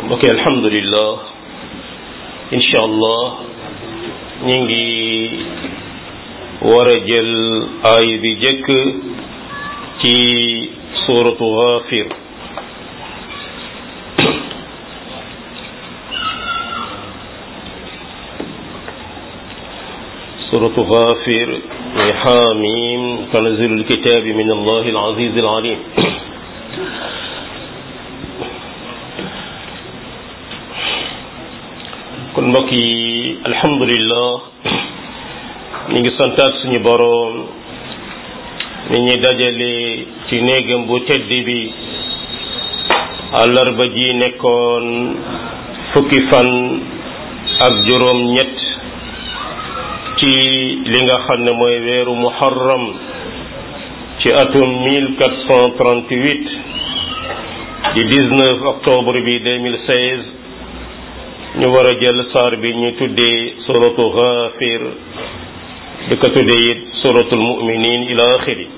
ok alhamdulillah incha allah ñu ngi war a jël aay bi jëkk ci suratu Ghafir suratu Ghafir muy xaamim tanzilul kitaabi min allahi al-aziz al-alim kon mbokk yi alhamdulillah ñu ngi santaat suñu boroom ni ñuy dajale ci néegam bu tedd bi àllarba ji nekkoon fukki fan ak juróom ñett ci li nga xam ne mooy weeru muharram ci atum 1438 di 19 octobre bi 2016 ñu war a jël saar bi ñu tuddee suratu Ghafir di ko tuddee it suratul mu'minin ila axiri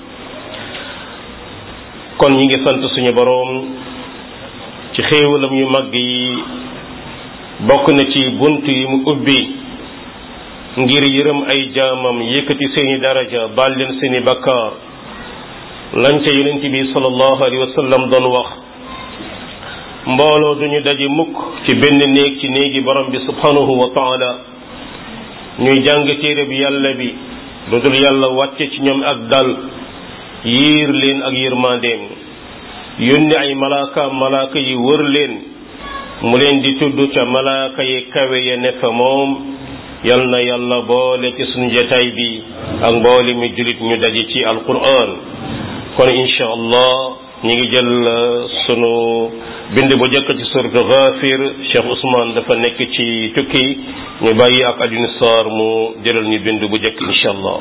kon ñi ngi sant suñu boroom ci xéewalam yu mag yi bokk na ci bunt yi mu ubbi ngir yërëm ay jaamam yëkkati seeni daraja baal leen seeni bakkaar lañ ca yonent bi sallallahu alayhi wa sallam doon wax mbooloo duñu daje mukk ci benn néeg ci néegi borom bi subhanahu wa taala ñuy jàng téere bi yàlla bi lu dul yàlla wàcce ci ñoom ak dal yiir leen ak yërmandeem yónni ay malaaka malaaka yi wër leen mu leen di tudd ca malaaka yi kawe ya ne fa moom yal na yàlla boole ci suñu jotaay bi ak mboole mi julit ñu daje ci alquran kon incha allah ñi ngi jël sunu bind bu jëkk ci suratu Ghafir Cheikh Ousmane dafa nekk ci tukki ñu bàyyi ak Alioune Sarr mu jëlal ñu bind bu jëkk incha allah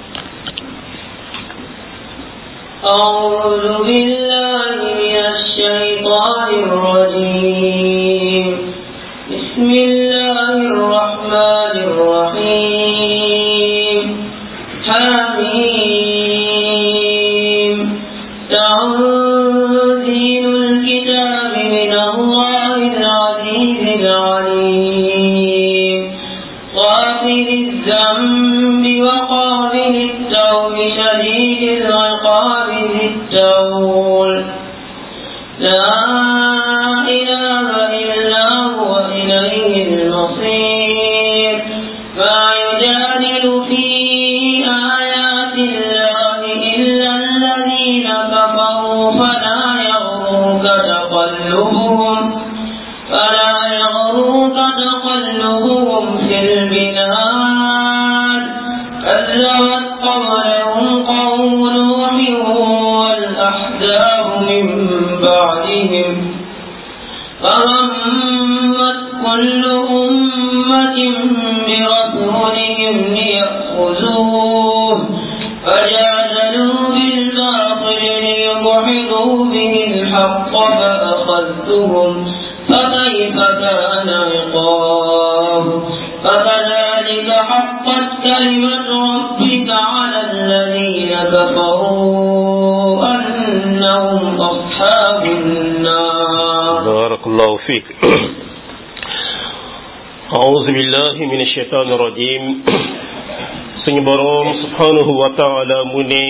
أعوذ بالله من الشيطان الرجيم بسم الله الرحمن الرحيم حميم تنزيل الكتاب من الله العزيز العليم غافر الذنب وقابل التوب شديد العقاب ذي التول لا إله إلا هو إليه المصير ما يجادل في آيات الله إلا الذين كفروا فلا يغرك تقلبهم فلا يغرك تقلبهم في البلاد كذبت قبلهم قوم نوح والأحزاب من بعدهم فهمت كل أمة برسولهم ليأخذوه فجادلوا بالباطل ليضحكوا به الحق فأخذتهم فكيف كان عقاب فكذلك حقت كلمة ربك على الذين كفروا أنهم أصحاب النار بارك الله فيك أعوذ بالله من الشيطان الرجيم suñu boroom subhanahu wa taala mu ne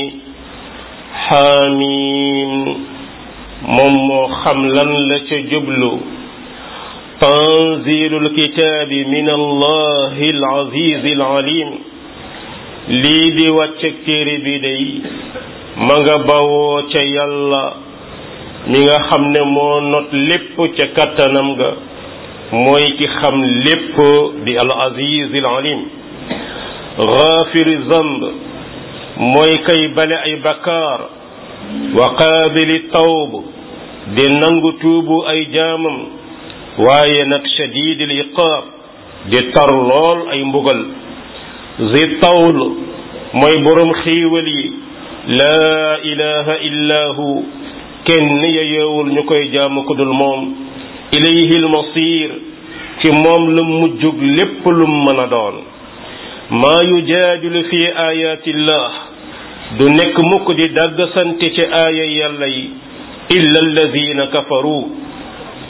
xaamim moom moo xam lan la ca jublu tanzilul kitaabi min allahi al-aziz al-alim lii di wàcceg téere bi day ma nga bawoo ca yàlla mi nga xam ne moo not lépp ca kattanam ga mooy ki xam lépp di al-aziz al-alim gaafiri zamb mooy kay bale ay bakkaar wa qaabili tawb di nangu tuubu ay jaamam waaye nag shadidil iqaab di tar lool ay mbugal zi tawl mooy boroom xiiwal yi laa ilaha illa hu kenn yeyoowul ñu koy jaamu ku dul moom ilayhi almasir ci moom la mujjug lépp lum mën a doon maa yujaadilu fi ayatillah du nekk mukk di dàgg sante ci aaya yàlla yi illa alladina kafaru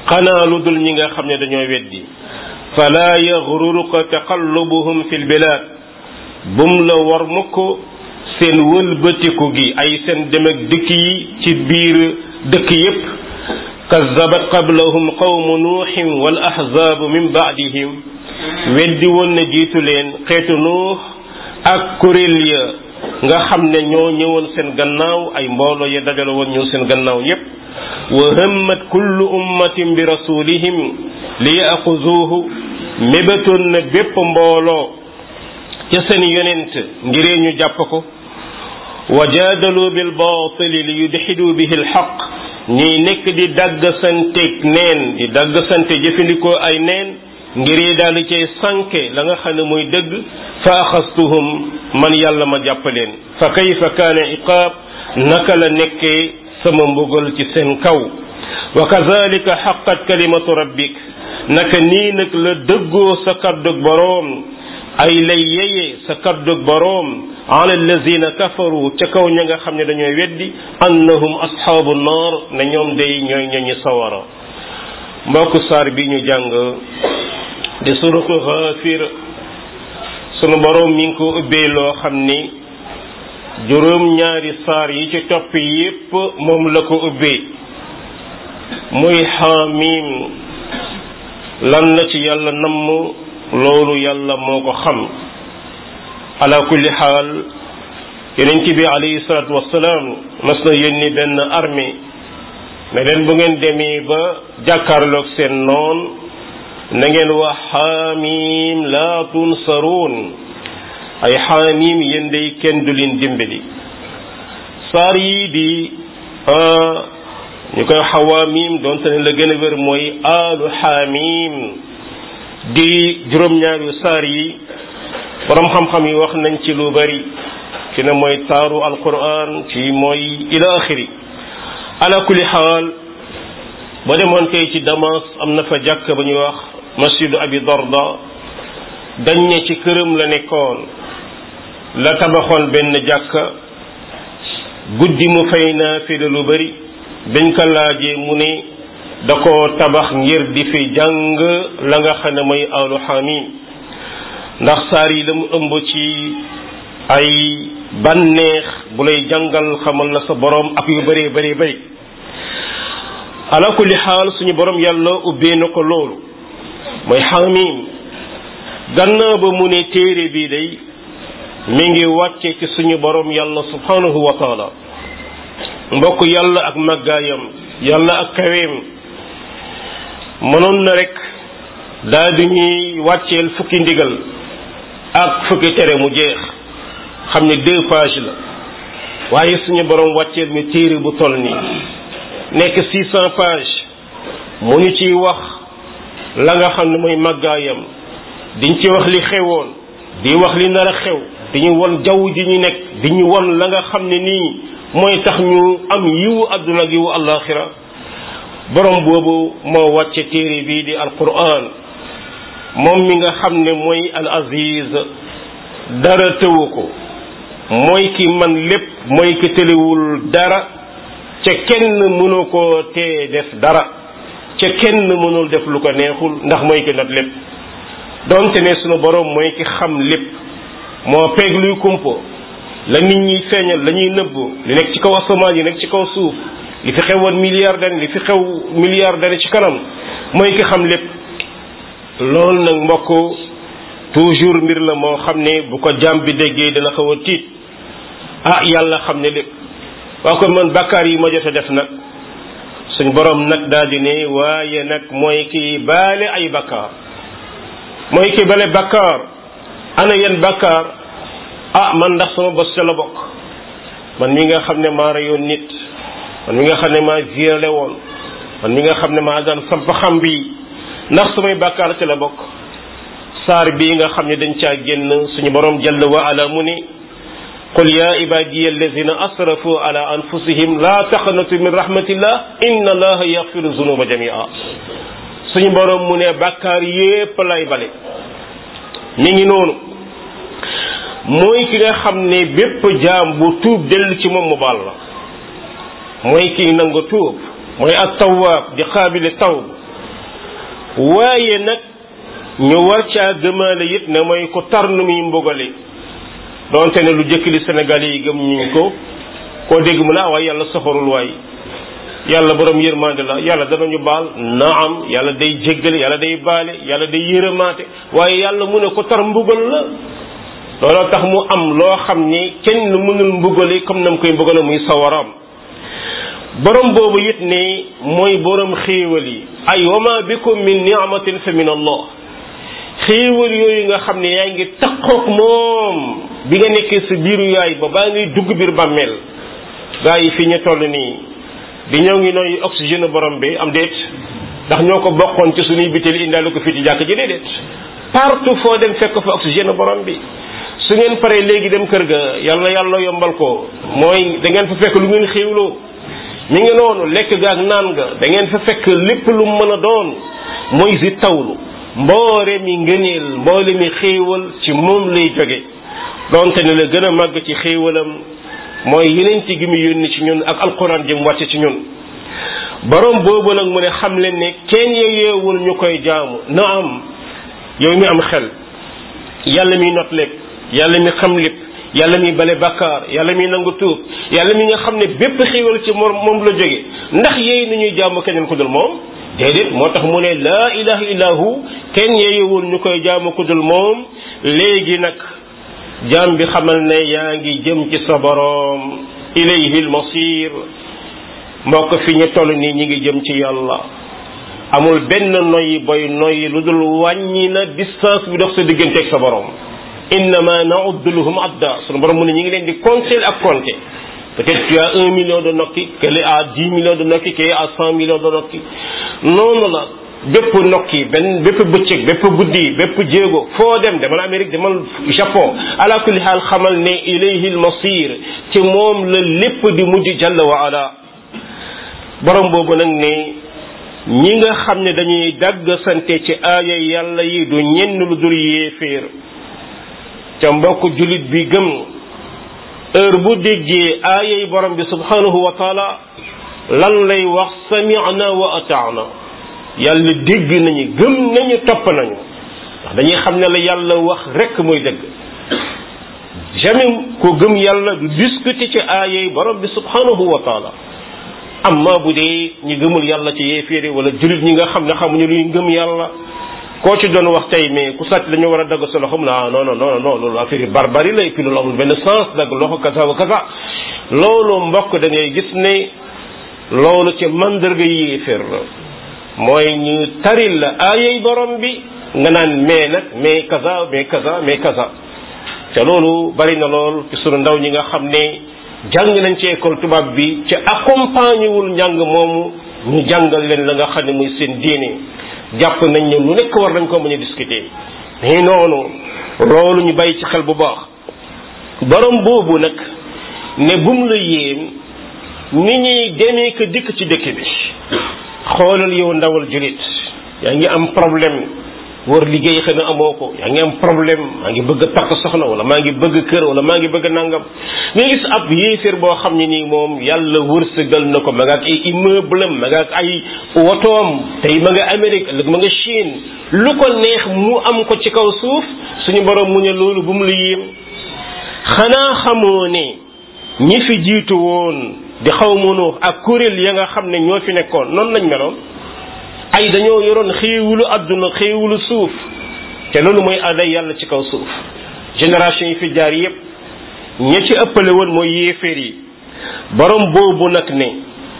xanaa lu dul ñi nga xam ne dañoo weddi fala yaxruruka taqallubuhum fi lbilaad bum la war mukk seen wëlbatiku gi ay seen dem ak dëkk yi ci biir dëkk yépp kazabat qablahum qawmu nuuxin wal ahzaabu min baadihim weddi woon na jiitu leen xeetu nuux ak kuréel ya nga xam ne ñoo ñëwoon seen gannaaw ay mbooloo ya dajale woon ñëw seen gannaaw yépp wa hammat kullu ummatin bi rasulihim li yaxuzuuhu mébétoon na bépp mbooloo ca seen yonent ngiree ñu jàpp ko wa jaadalu bil baatili li yudxidu bihi alxaq ñuy nekk di dagg santeeg neen di dagg sante jëfandikoo ay neen ngir daal di cay sànke la nga xam ne mooy dëgg fa axastuhum man yàlla ma jàpp leen fa kayfa kaana iqaab naka la nekkee sama mbugal ci seen kaw wa kazalika xaqat kalimatu rabbik naka nii nag la dëggoo sa kaddug boroom ay lay yeye sa kaddug boroom ala allazina kafaru ca kaw ña nga xam ne dañooy weddi annahum ashaabu naar ne ñoom day ñooy ñoñi sawara mbokk saar bi ñu jàng di suratu Gaafir sunu boroom mi ngi ko ubbee loo xam ni juróom ñaari saar yi ci topp yépp moom la ko ubbee muy xaamiim lan la ci yàlla namm loolu yàlla moo ko xam ala kulli xaal yonent bi alayhi salaatu wassalaam mas na yónni benn armée ne leen bu ngeen demee ba jàkkaarloog seen noon na ngeen wax xaamim laa tunsaruun ay xaamim yéen day kenn du leen dimbali saar yii di ñu koy xawaamim doonte ne la gën a wér mooy aalu xaamim di juróom-ñaari saar yi borom xam-xam yi wax nañ ci lu bari ci ne mooy taaru alquran ci mooy ila axiri ala kulli xaal ba demoon tey ci Damas am na fa jàkk ba ñuy wax masjidu abi darda dañ ne ci këram la nekkoon la tabaxoon benn jàkka guddi mu fay naafila lu bari biñ ko laajee mu ne da ko tabax ngir di fi jàng la nga xam ne mooy alu xamim ndax saar yi la mu ëmb ci ay bànneex bu lay jàngal xamal la sa borom ak yu bëree bëree bëri ala kulli xaal suñu borom yàlla ubbee na ko loolu mooy xamim gannaaw ba mu ne téere bii day mi ngi wàcce ci suñu borom yàlla subhanahu wa taala mbokk yàlla ak màggaayam yàlla ak kaweem mënoon na rek daal di ñuy wàcceel fukki ndigal ak fukki tere mu jeex xam ne deux pages la waaye suñu borom wàcceel mi téere bu toll nii nekk six cent pages mu ñu ciy wax la nga xam ne mooy màggaayam diñ ci wax li xewoon di wax li nar a xew di ñu won jaww ji ñu nekk di ñu won la nga xam ne nii mooy tax ñu am yiwu àdduna ak yiwu àllaaxira borom boobu moo wàcce téere bii di alquran moom mi nga xam ne mooy al aziz dara tëwu ko mooy ki man lépp mooy ki tëliwul dara ca kenn mënu ko tee def dara ca kenn mënul def lu ko neexul ndax mooy ki nat lépp donte ne sunu borom mooy ki xam lépp moo peeg luy kumpo la nit ñi feeñal la ñuy nëbb li nekk ci kaw asamaan yi nekk ci kaw suuf li fi xewoon milliard d'années li fi xew milliard d'années ci kanam mooy ki xam lépp loolu nag mbokk toujours mbir la moo xam ne bu ko jàmm bi déggee dana xaw a tiit ah yàlla xam ne lépp waa kon man bakkaar yi ma jot a def nag suñ borom nag daal di ne waaye nag mooy ki baale ay bakkaar mooy ki bale bakkaar ana yan bakkaar ah man ndax sama bos ca la bokk man mi nga xam ne maa reyoon nit man mi nga xam ne maa violé woon man mi nga xam ne maa daan samp xam bi ndax samay bàkkaar ca la bokk saar bii nga xam ne dañ caa génn suñu borom jalla wa ala mu ni qul ya ibadiya allazina asrafu ala anfusihim la taqnatu min rahmatillah inna allaha yaghfiru zunuba jamia suñu borom mu ne bàkkaar yépp lay bale mi ngi noonu mooy ki nga xam ne bépp jaam bu tuub dellu ci moom mu baal la mooy kiy nangu tuub mooy at tawaab di xaabile tawb waaye nag ñu war caa gëmaale it ne mooy ko tar nu muy mbugale donte ne lu jëkk li Sénégal yi gëm ñu ko koo dégg mu ne ah waaye yàlla soxorul waay yàlla borom yërmande la yàlla danañu baal naam yàlla day jéggale yàlla day baale yàlla day yërëmaate waaye yàlla mu ne ko tar mbugal la looloo tax mu am loo xam ne kenn mënul mbugale comme nam koy mbugale muy sawaram borom boobu it ne mooy borom xéewal yi ay wama bikum min ni'matin fa min allah xéewal yooyu nga xam ne yaa ngi takkook moom bi nga nekkee sa biiru yaay ba baa ngay dugg biir bàmmeel gaa yi fi ñu toll nii di ñëw ngi nooy oxygène borom bi am déet ndax ñoo ko bokkoon ci suñuy bitéel indaale ko fii ci jàkk ji déedéet partout foo dem fekk fa oxygène borom bi su ngeen paree léegi dem kër ga yàlla yàlla yombal ko mooy da ngeen fa fekk lu ngeen xéewloo mi ngi noonu lekk ga ak naan ga da ngeen fa fekk lépp lu mën a doon mooy si tawlu mboore mi ngëneel mboole mi xéewal ci moom lay jóge donte ne la gën a màgg ci xéewalam mooy yeneen ci gi mu yónni ci ñun ak alquran ji mu wàcce ci ñun borom boobu nag mu ne xam leen ne kenn yeewul ñu koy jaamu na am yow mi am xel yàlla mi not lépp yàlla mi xam lépp yàlla mi bale bakkaar yàlla mi nangu tuub yàlla mi nga xam ne bépp xéewal ci moom moom la jóge ndax yeey nu ñuy jaamu keneen ku dul moom déedéet moo tax mu ne laa ilaha illa hu kenn yeeyewul ñu koy jaamu ku dul moom léegi nag jaam bi xamal ne yaa ngi jëm ci sa boroom ilayhi lmasir mbokk fi ñu toll nii ñi ngi jëm ci yàlla amul benn noyyi boy noyyi lu dul wàññi na distance bi dox sa digganteeg sa boroom innama nauddu lahum adda sunu borom mu ne ñi ngi leen di compter ak compter peut-être tu as un million de nokki kële à dix millions de nokki kële à cent millions de nokki noonu la bépp nokki benn bépp bëccëg bépp guddi bépp jéego foo dem demal Amérique demal Japon ala kulli xaal xamal ne ilayhi almasir ci moom la lépp di mujj jalla wa ala borom boobu nag ne ñi nga xam ne dañuy dagg sante ci aaya yàlla yi du ñenn lu dul yéeféer ca mbokk jullit bi gëm heure bu déggee aayay borom bi subhanahu wa taala lan lay wax sami'na wa ata'na yàlla dégg nañu gëm nañu topp nañu ndax dañuy xam ne la yàlla wax rekk mooy dëgg jamais ko gëm yàlla du discuter ci aayay borom bi subhanahu wa taala amma bu dee ñi gëmul yàlla ci yéeféeri wala jullit ñi nga xam ne xamuñu luy ngëm yàlla koo ci doon wax tey mais ku sàcc dañu war a dagg sa loxo mu ne ah non non non non loolu affaire yi barbarie la et puis loolu amul benn sens dagg loxo kasa wa kasa loolu mbokk da ngay gis ne loolu ci mandarga yéeféer la mooy ñu taril la aayay borom bi nga naan mais nag mais kaza mais kaza mais kaza te loolu bari na lool ci sunu ndaw ñi nga xam ne jàng nañ ci école tubaab bi ci accompagné wul njàng moomu ñu jàngal leen la nga xam ne muy seen diine jàpp nañ ne lu nekk war nañ ko mën a discuter mais noonu loolu ñu bàyyi ci xel bu baax borom boobu nag ne bum la yéem ni ñuy demee ko dikk ci dëkk bi xoolal yow ndawal julit yaa ngi am problème war liggéey xëy na amoo ko yaa ngi am problème maa ngi bëgg a takk soxna wala maa ngi bëgg kër wala maa ngi bëgg nangam nga gis ab yéeféer boo xam ne nii moom yàlla wërsëgal na ko ma nga ak ay immeuble am ma nga ak ay wotoom tey ma nga Amérique ëllëg ma nga Chine lu ko neex mu am ko ci kaw suuf suñu borom mu ne loolu bu mu la yéem xanaa xamoo ne ñi fi jiitu woon di xaw mënu ak kuréel ya nga xam ne ñoo fi nekkoon noonu lañ meloon ay dañoo yoroon xéewulu àdduna xéewulu suuf te loolu mooy aday yàlla ci kaw suuf génération yi fi jaar yépp ña ci ëppale woon mooy yéeféer yi borom boobu nag ne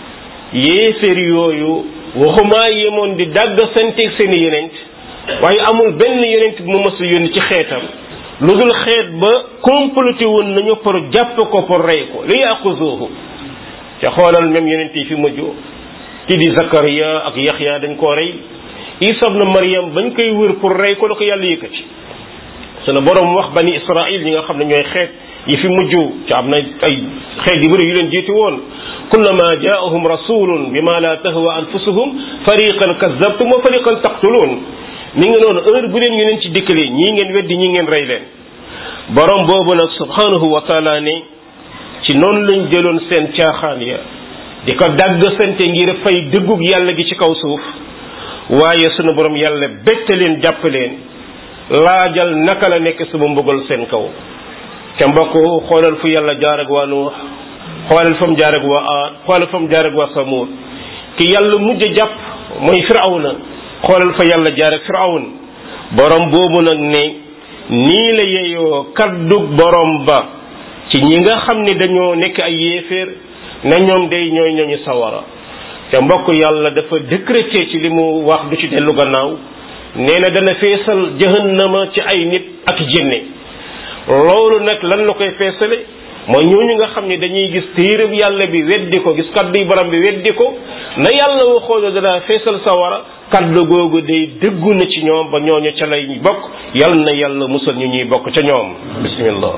yéeféer yooyu waxumaa yemoon di dàgg santeeg seeni yonent waaye amul benn yonent bu mu mës a yónni ci xeetam lu dul xeet ba comploté woon nañu pour jàpp ko pour rey ko li yaquzuhu ca xoolal même yonent yi fi mujj ki di Zakariya ak Yaxya dañ koo rey Isa ibn Maryam bañ koy wër pour rey ko la ko yàlla yëkkati sunu borom wax bani Israil ñi nga xam ne ñooy xeet yi fi mujj ci am na ay xeet yu bëri yu leen jiitu woon kullama jaahum rasulun bima la tahwa anfusuhum fariqan kazzabtum wa fariqan taqtulun mi ngi noonu heure bu leen ñu leen ci dikkalee ñii ngeen weddi ñii ngeen rey leen borom boobu nag subhanahu wa taala ne ci noonu lañ jëloon seen caaxaan ya di ko dagg sante ngir fay dëggug yàlla gi ci kaw suuf waaye sunu borom yàlla bette leen jàpp leen laajal naka la nekk sama mbugal seen kaw te mbokk xoolal fu yàlla jaar ak waa Nuux xoolal fa mu jaar ak waa Aad xoolal fa mu jaar ak waa Samuud ki yàlla mujj jàpp mooy Firawna xoolal fa yàlla jaar ak Firawna borom boobu nag ne nii la yeyoo kaddug borom ba ci ñi nga xam ne dañoo nekk ay yéeféer na ñoom day ñooy ñooñu sawara te mbokk yàlla dafa décréter ci li mu wax du ci dellu gannaaw nee na dana feesal jahannama ci ay nit ak jinne loolu nag lan la koy feesale mooy ñooñu nga xam ne dañuy gis téereb yàlla bi weddi ko gis kaddu borom bi weddi ko na yàlla waxoon dana feesal sawara kaddu googu day dëggu na ci ñoom ba ñooñu ca lay bokk yal na yàlla musal ñu ñuy bokk ca ñoom bismillah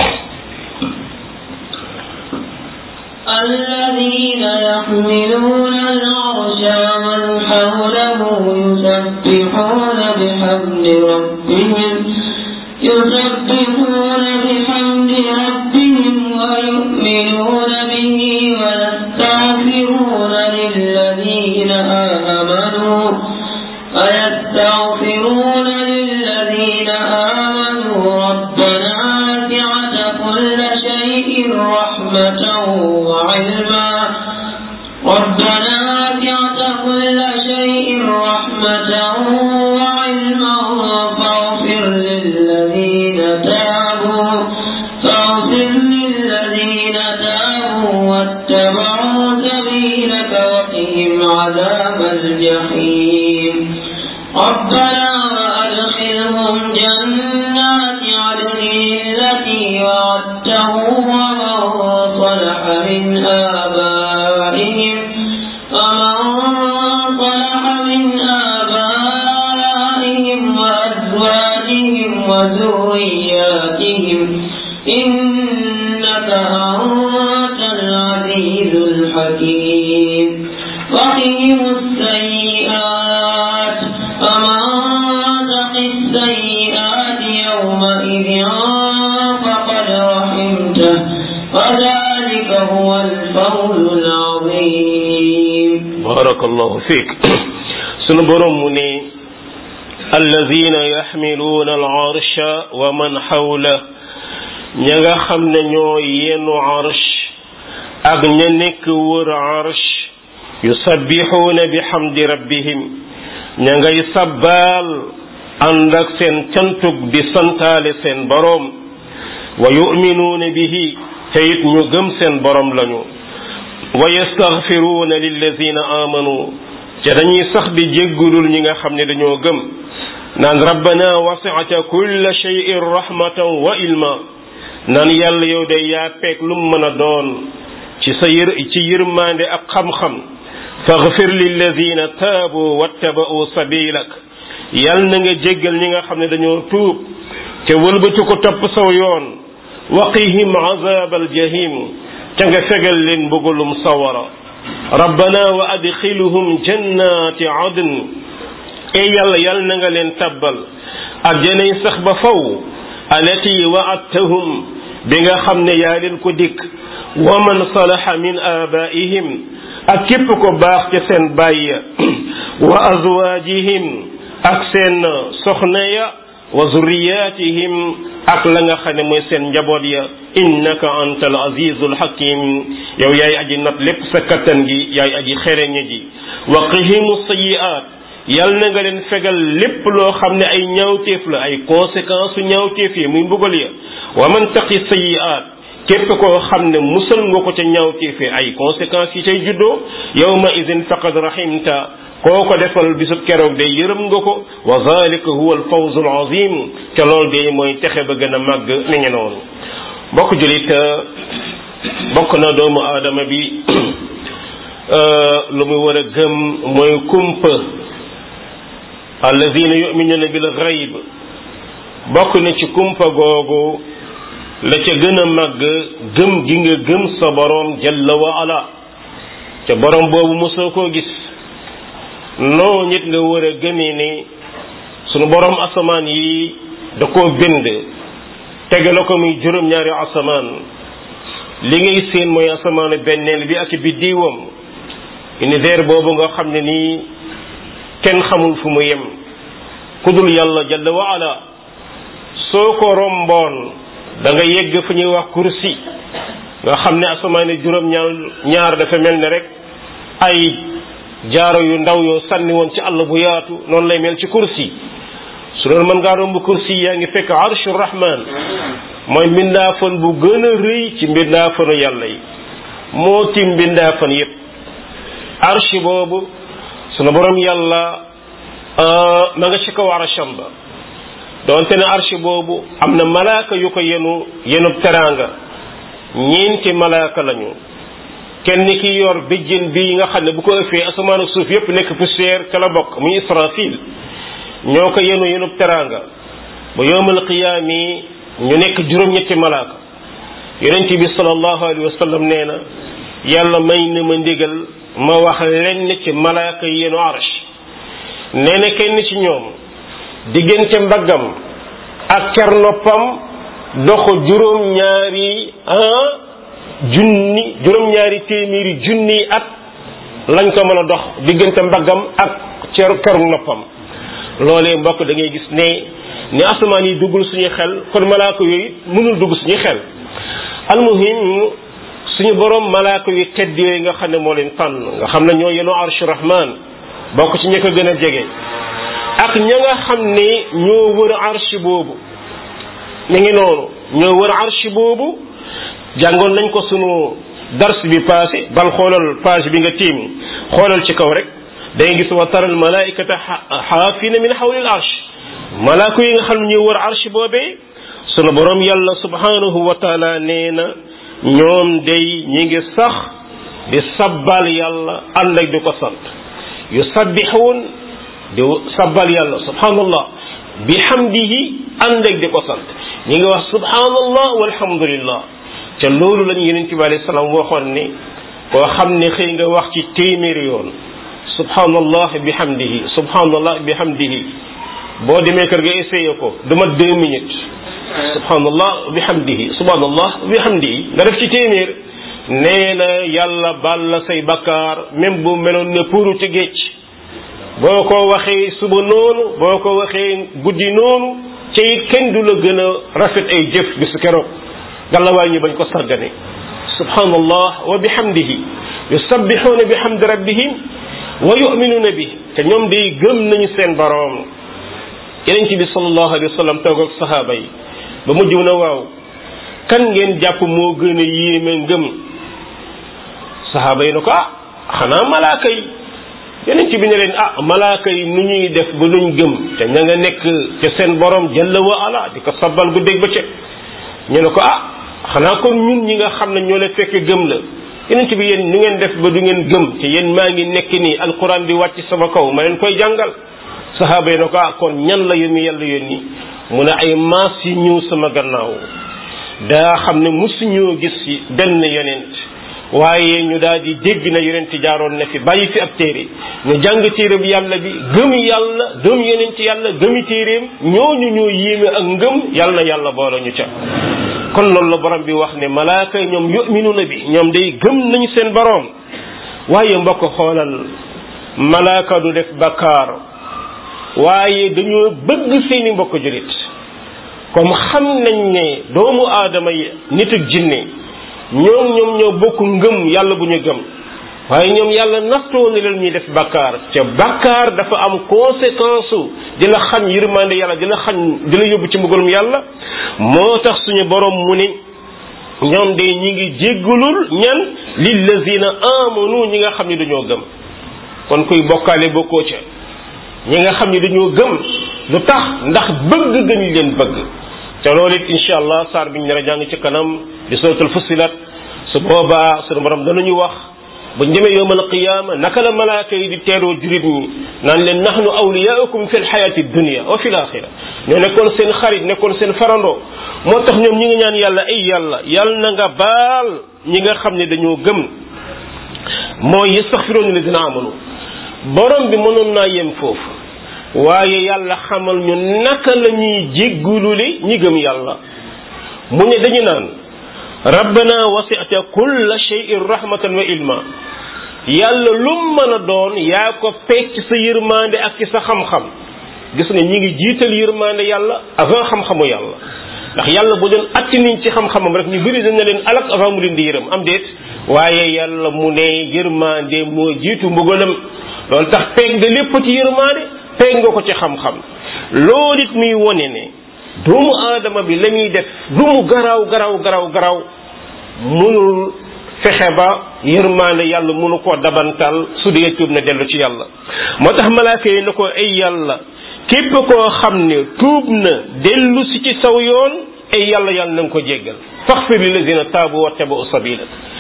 الذين يحملون العرش ومن حوله يسبحون بحمد ربهم يسبحون بحمد ربهم ويؤمنون به ويستغفرون للذين آمنوا ويستغفرون للذين آمنوا ربنا وسعت كل شيء رحمة وعلما ربنا وسعت كل شيء رحمة وعلما فاغفر للذين تابوا فاغفر للذين تابوا واتبعوا سبيلك وقهم عذاب الجحيم ربنا وأدخلهم جنات عدن التي وعدتهم ومن صلح من آبائهم ومن صلح من آبائهم وأزواجهم وذرياتهم إنك أنت العزيز الحكيم وقهم السيئات ومن تق السيئات يومئذ فقد رحمته وذلك هو الفوز العظيم barakallahu fiik sunu borom mu ne allazina yaxmiluuna al arsha wa man xawla ña nga xam ne ñoo yenu arsh ak ña nekk wër arsh yusabbixuuna bi xamdi rabbihim ña ngay sabbaal ànd ak seen cantug di santaale seen boroom wa yuminuuna bihi te it ñu gëm seen boroom lañu wa yastaghfiruuna lillazina amanu te dañuy sax di jéggulul ñi nga xam ne dañoo gëm naan rabbana wasi'ata kulla shay'in rahmatan wa ilma naan yàlla yow de yaa peeg lu mu mën a doon ci sa yër ci yërmande ak xam-xam faghfir lillazina taabu wattaba'u sabilak yal na nga jéggal ñi nga xam ne dañoo tuub te wëlbati ko topp saw yoon waqihim azab aljahim ca nga fegal leen mbugulum sawara rabbana wa adxiluhum jannati adn e yàlla yal na nga leen tabbal ajjanay sax ba faw alati wa'adtahum bi nga xam ne yaa leen ko dikk wa man salaha min abaihim ak képp ko baax ca seen bàyya wa azwaajihim ak seen soxna ya wa zurriyatihim ak la nga xam ne mooy seen njaboot ya innaka anta al azizul hakim yow yaay aji nat lépp sa kattan gi yaay aji xereñe ji wa qihimu sayiat yal na nga leen fegal lépp loo xam ne ay ñaawteef la ay conséquences su ñaawteef yi muy mbugal ya wa man taqi sayiat képp koo xam ne musal nga ko ca ñaawteef yi ay conséquences yi cay juddoo yawma idin faqad rahimta koo ko defal bisub keroog day yërëm nga ko wa zalika huwa al fawzu al azim te loolu day mooy texe ba gën a màgg ni ngi noonu bokk julit bokk na doomu aadama bi lu mu war a gëm mooy kumpa alladina yuminuna bil ghaib bokk na ci kumpa googu la ca gën a màgg gëm gi nga gëm sa borom jalla wa ala te borom boobu mosoo koo gis noo nit nga war a gëmee ni sunu borom asamaan yi da koo bind tegale ko muy juróom-ñaari asamaan li ngay seen mooy asamaanu benneel bi ak biddiwam univers boobu nga xam ne nii kenn xamul fu mu yem ku dul yàlla jalla wa ala soo ko romboon da nga yegg fu ñuy wax kursi nga xam ne asamaani juróom ñaar ñaar dafa mel ne rek ay jaaro yu ndaw yoo sànni woon ci àll bu yaatu noonu lay mel ci kursi su doon mën ngaa romb kursi yaa ngi fekk arshu rahman mooy mbindaafan bu gën a rëy ci mbindaafanu yàlla yi moo tim mbindaafan yépp arshi boobu sunu borom yàlla ma nga ci kaw arsham ba doonte ne arshi boobu am na malaaka yu ko yenu yenub teraanga ñeenti malaaka lañu kenn ki yor béjjén bi nga xam ne bu ko ëffee asamaan ak suuf yépp nekk poussière ca la bokk muy israfil ñoo ko yenu yenub teraanga ba yowmal qiyaami ñu nekk juróom-ñetti malaaka yonent bi sallallahu alayhi wa sallam nee na yàlla may na ma ndigal ma wax lenn ci malaaka yi yenu arsh nee na kenn ci ñoom diggante mbaggam ak ker noppam doxu juróom-ñaari ah junni juróom-ñaari téeméeri junni at lañ ko mën a dox diggante mbaggam ak cer keru noppam loolee mbokk da ngay gis ne ni asamaan yi duggul suñuy xel kon malaaka yooyu mënul dugg suñuy xel almuhim suñu borom malaaka yu tedd yooyu nga xam ne moo leen tànn nga xam ne ñoo yenoo arshu rahman bokk ci ñi ko gën a jege ak ña nga xam ne ñoo wër arsh boobu ñu ngi noonu ñoo wër arsh boobu jàngoon nañ ko sunu dars bi passé bal xoolal page bi nga tiim xoolal ci kaw rek day gis wa taral malaikata xaafina min xawli al arsh malaaka yi nga xam ne ñoo wër arsh boobee sunu borom yàlla subhanahu wa taala nee na ñoom day ñi ngi sax di sabbal yàlla ànd ak di ko sant yu sabbixuun di sabbal yàlla subhanallah bi hamdihi ànd ak di ko sant ñi ngi wax subhanallah walhamdulillah ca loolu lañu yeneen bi alayhi salaam waxoon ni koo xam ne xëy nga wax ci téeméeri yoon subhanallah bi hamdihi subhanallah bi hamdihi boo demee kër ga essayé ko du mat deux minutes subhanallah bi hamdihi subhanallah bi hamdihi nga def ci téeméer nee na yàlla baal la say bakkaar même bu meloon ne puuru ci géej boo ko waxee suba noonu boo ko waxee guddi noonu ca it kenn du la gën a rafet ay jëf bisu keroog gàllawaay ñu bañ ko sargane subhanallah wa bihamdihi yusabbixuuna bihamdi rabbihim wa yuminuuna bi te ñoom day gëm nañu seen boroom yeneen ci bi sallallahu alayhi wa sallam toog ak sahaaba yi ba mujj na waaw kan ngeen jàpp moo gën a yéeme ngëm sahaaba yi na ko ah xanaa malaaka yi yeneen ci bi ne leen ah malaaka yi nu ñuy def ba luñ gëm te ña nga nekk ca seen borom jalla wa ala di ko sabbal gu dégg ba ca ñu ne ko ah xanaa kon ñun ñi nga xam ne ñoo la fekk gëm la yeneen ci bi yéen nu ngeen def ba du ngeen gëm te yéen maa ngi nekk nii alquran di wàcc sama kaw ma leen koy jàngal sahaaba yi na ko ah kon ñan la yónni yàlla yónni mu ne ay maas yi ñëw sama gannaaw daa xam ne musuñoo gis benn yonent waaye ñu daal di dégg na yonent jaaroon na fi bàyyi fi ab téere ñu jàng téere bi yàlla bi gëm yàlla gëm yonent yàlla gëmi téereem ñooñu ñoo yéeme ak ngëm yàlla na yàlla boole ñu ca kon loolu la borom bi wax ne malaaka ñoom yu'minuna bi ñoom day gëm nañu seen borom waaye mbokk xoolal malaaka du def bakkaar waaye dañoo bëgg seeni mbokk julit comme xam nañ ne doomu aadama yi nit ak jinne ñoom ñoom ñoo bokk ngëm yàlla bu ñu gëm waaye ñoom yàlla nattoo na leen ñuy def bakkaar te bakkaar dafa am conséquence su di la xañ yërmande yàlla di la xañ di la yóbbu ci mbugalum yàlla moo tax suñu borom mu ni ñoom de ñi ngi jéggalul ñan lillazina amanu ñi nga xam ne dañoo gëm kon kuy bokkaale bokkoo ca ñi nga xam ne dañoo gëm lu tax ndax bëgg gën leen bëgg te loolu it incha allah saar bi ñu nar a jàng ci kanam di suratul fusilat su boobaa sunu borom danañu wax buñ demee yowmal qiyaama naka la malaaka yi di teeroo jurit ñi naan leen nahnu awliyaukum fi lxayati dunia wa fi laxira ñoo nekkoon seen xarit nekkoon seen farandoo moo tax ñoom ñi ngi ñaan yàlla ay yàlla yàlla na nga baal ñi nga xam ne dañoo gëm mooy yastaxfiroon ladina amanu borom bi mënoon naa yem foofu waaye yàlla xamal ñu naka la ñuy jéggulule ñi gëm yàlla mu ne dañu naan rabbana wasi'ta kulla shay'in rahmatan wa ilma yàlla lum mën a doon yaa ko peeg ci sa yërmande ak ci sa xam-xam gis nga ñi ngi jiital yërmande yàlla avant xam-xamu yàlla ndax yàlla bu doon atti niñ ci xam-xamam rek ñu bëri dañ na leen alak avant mu leen di yërëm am déet waaye yàlla mu ne yërmande moo jiitu mbugalam loolu tax peeg nga lépp ci yërmande peeg nga ko ci xam-xam loolu it muy wone ne doomu aadama bi la muy def lu mu garaaw garaaw garaaw garaaw munul fexe ba yërmande yàlla munu koo dabantal su dee tuub na dellu ci yàlla moo tax malaaka yi na ko ay yàlla képp koo xam ne tuub na dellu si ci saw yoon ay yàlla yàlla na nga ko jéggal faxfir li lazina taabu wa tabu sabila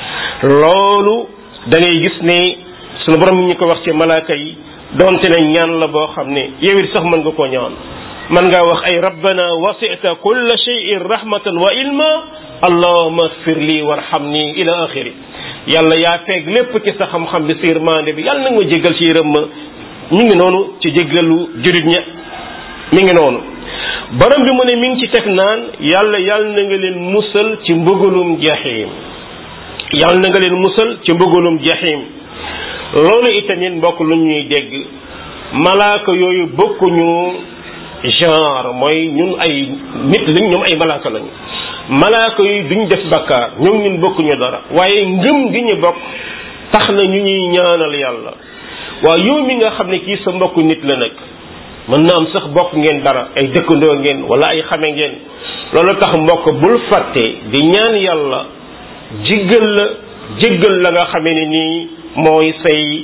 loolu da ngay gis ne sunu borom mi ñu ko wax ci malaaka yi donte ne ñaan la boo xam ne yow it sax mën nga koo ñaan mën ngaa wax ay rabbana wasita kulla shay'in rahmatan wa ilma allahuma agfir lii warhamni ila axiri yàlla yaa feeg lépp ci sa xam-xam bi sa yërmande bi yàlla na nga ma jéggal ci yërëm ma mi ngi noonu ci jéggalu jurit ña mi ngi noonu borom bi mu ne mi ngi ci teg naan yàlla yàlla na nga leen musal ci mbëggalum jahim yàlla na nga leen musal ci mbëggalum jahim loolu itamit mbokk lu ñuy dégg malaaka yooyu bokkuñu genre mooy ñun ay nit lañ ñoom ay malaaka lañu malaaka yooyu duñ def bakkaar ñoom ñun bokkuñu dara waaye ngëm gi ñu bokk tax na ñu ñuy ñaanal yàlla waaw yow mi nga xam ne kii sa mbokku nit la nag mën na am sax bokk ngeen dara ay dëkkandoo ngeen wala ay xame ngeen loolu tax mbokk bul fàtte di ñaan yàlla jiggal la jéggal la nga xamee ne nii mooy say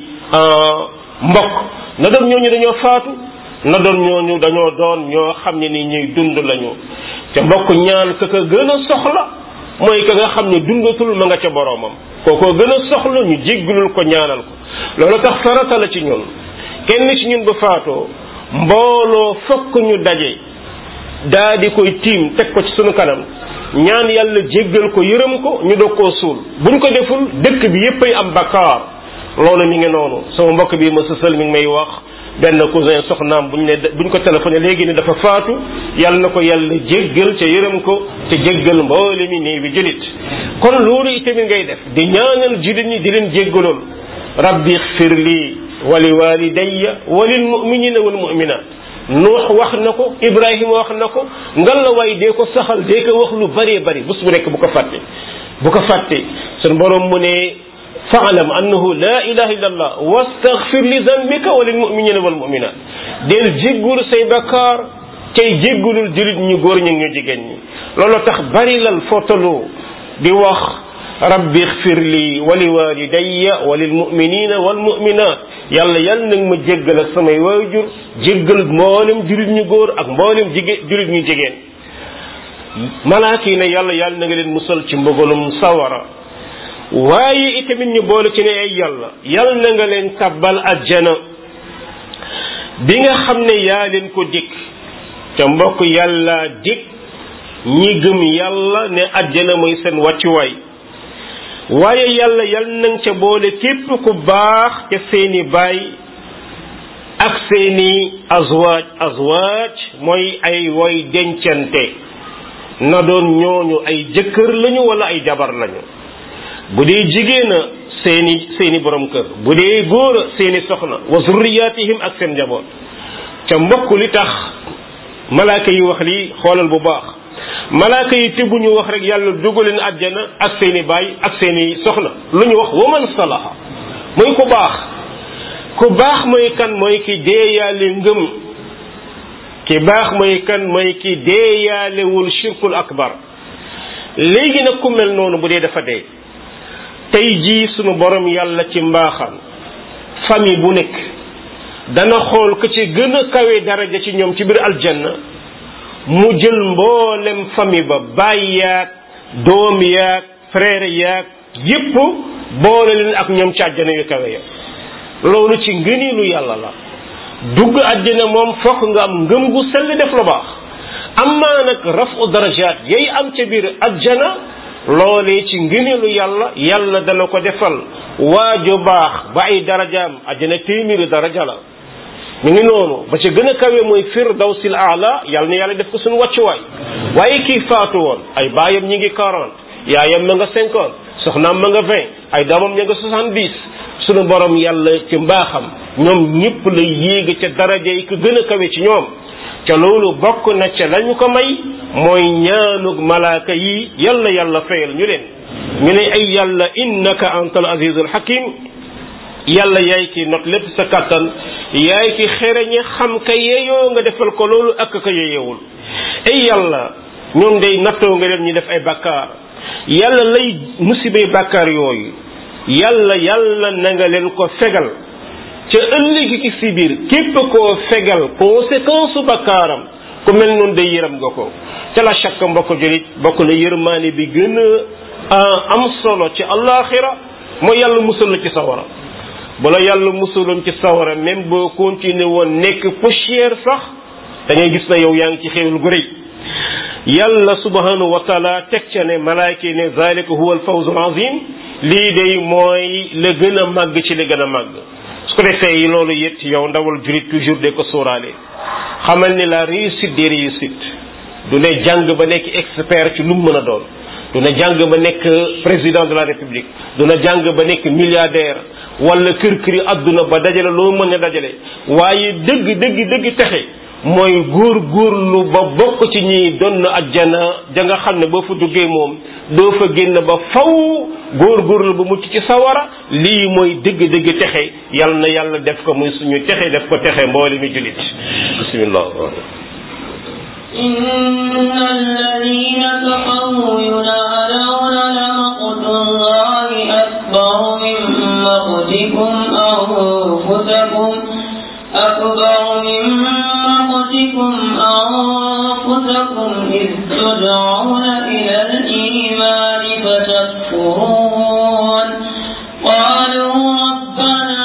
mbokk na doon ñooñu dañoo faatu na doon ñooñu dañoo doon ñoo xam ne ni ñuy dund lañu te mbokk ñaan ka ka gën a soxla mooy ka nga xam ne dundatul ma nga ca boroomam kookoo gën a soxla ñu jéggalul ko ñaanal ko loolu tax farata la ci ñun kenn ci ñun bu faatoo mbooloo fokk ñu daje daa di koy tiim teg ko ci sunu kanam ñaan yàlla jéggal ko yërëm ko ñu doog koo suul buñ ko deful dëkk bi yépp ay am bakkaar loolu mi ngi noonu sama mbokk bi ma sësal mi ngi may wax benn cousin soxnaam buñ ne buñ ko téléphoné léegi ne dafa faatu yàlla na ko yàlla jéggal ca yërëm ko te jéggal mboole mi néew bi julit kon loolu itamit ngay def di ñaanal julit ñi di leen jéggalool rabbi xfir lii wali walidayya walil muminina wal muminat nuux wax na ko ibrahima wax na ko ngal la waay dee ko saxal dee ko wax lu bëree bëri bés bu nekk bu ko fàtte bu ko fàtte sun borom mu ne faalam annahu la ilaha illa allah wastaghfir li dhanbika wa lil muminina wal muminat del jéggul say bakkaar tey jéggulul julit ñu góor ñi ñu jigéen ñi loolu tax bari lal fotalu di wax rabbi xfir li wa li walidayya wa lil muminina wal muminat yàlla yàlla nag ma jéggal ak samay waajur jéggal mboolem julit ñu góor ak mboolem jigéen julit ñu jigéen malaaka yi ne yàlla yàlla na nga leen musal ci mbugalum sawara waaye itamit ñu boole ci ne ay yàlla yàlla na nga leen tabbal ajjana bi nga xam ne yaa leen ko dikk te mbokk yàlla dikk ñi gëm yàlla ne ajjana mooy seen wàccuwaay waaye yàlla yal nañ ca boole képp ku baax ca seeni baay ak seeni azwaaj azwaaj mooy ay woy dencante na doon ñooñu ay jëkkër lañu wala ay jabar lañu bu dee jigéen a seeni seeni borom kër bu dee góor a seeni soxna wa zurriyatihim ak seen njaboot ca mbokk li tax malaaka yi wax lii xoolal bu baax malaaka yi te bu ñu wax rek yàlla dugaleen àjjana ak seeni baay ak seeni soxna lu ñu wax waman salaha mooy ku baax ku baax mooy kan mooy ki deeyaale ngëm ki baax mooy kan mooy ki deeyaalewul shirkul akbar léegi nag ku mel noonu bu dee dafa dee tey jii sunu borom yàlla ci mbaaxam famille bu nekk dana xool ko ci gën a kawe daraja ci ñoom ci biir aljanna mu jël mboolem famille ba baay yaag doom yaag frère yaag yépp boole leen ak ñoom ci àjjana yu kawe ya loolu ci ngëneelu yàlla la dugg àjjana moom fokk nga am ngëm gu sell def lu baax amaa nag rafu darajaat yay am ca biir àjjana loolee ci ngëneelu yàlla yàlla dana ko defal waaju baax ba ay darajaam àjjana téeméeri daraja la mi ngi noonu ba ca gën a kawe mooy firdawsil aala yàlla na yàlla def ko suñu wàccuwaay waaye kii faatu woon ay baayam ñi ngi quarante yaayam ma nga cinquante soxnaam ma nga vingt ay doomam ña nga soixante dix sunu borom yàlla ci mbaaxam ñoom ñëpp la yéege ca daraja yi ko gën a kawe ci ñoom ca loolu bokk na ca lañu ko may mooy ñaanug malaaka yi yàlla yàlla fayal ñu leen ñu ne ay yàlla innaka antal azizul hakim yàlla yaay ki not lépp sa kàttan yaay ki xereñe xam ka yeeyoo nga defal ko loolu ak ka yeeyewul ay yàlla ñoom day nattoo nga leen ñu def ay bàkkaar yàlla lay musibay bàkkaar yooyu yàlla yàlla na nga leen ko fegal ca ëllëgi ki si biir képp koo fegal conséquence su bakkaaram ku mel noonu day yërëm nga ko ca la chaque mbokk julit bokk na yërmaane bi gën a am solo ci alaxira mooy yàlla musal la ci sawara bu la yàlla musaloon ci sawara même boo continuer woon nekk poussière sax da ngay gis na yow yaa ngi ci xéewal gu rëy yàlla subhanahu wa taala teg ca ne malaayka yi ne zalika huwa alfawzu azim lii day mooy la gën a màgg ci li gën a màgg su ko defee yi loolu it yow ndawal jurit toujours de ko sóoraale xamal ni la réussite des réussites du ne jàng ba nekk expert ci lu mu mën a doon du ne jàng ba nekk président de la république du ne jàng ba nekk milliardaire wala kër këri adduna ba dajale loo mën a dajale waaye dëgg dëgg dëgg texe mooy góor góorlu ba bokk ci ñi doon ajjana ja nga xam ne boo fa duggee moom doo fa génn ba faw góor góorlu ba mucc ci sawara lii mooy dëgg dëgg texe yal na yàlla def ko muy suñu texe def ko texe mboole mi julit bismillah إن الذين كفروا ينادون لمقت الله أكبر من مقتكم أنفسكم أكبر من مقتكم أنفسكم إذ تدعون إلى الإيمان فتكفرون قالوا ربنا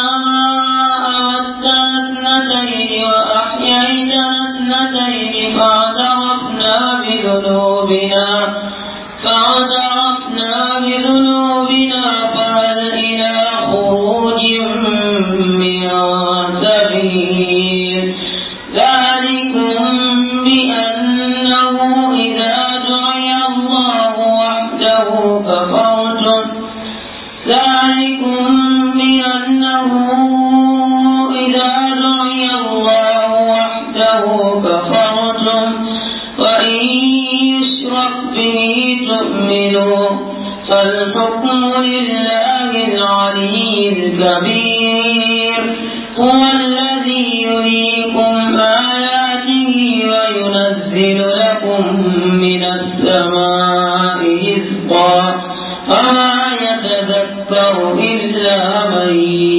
أمتنا اثنتين وأحييتنا اثنتين فاعترفنا بذنوبنا فاعترفنا بذنوبنا فهل إلى خروج من سبيل ذلكم بأنه إذا دعي الله وحده كفرتم ذلكم بأنه إذا دعي الله وحده كفرتم وإن يشرك به تؤمنوا فالحكم لله العلي الكبير هو الذي يريكم آياته وينزل لكم من السماء رزقا وما يتذكر إلا من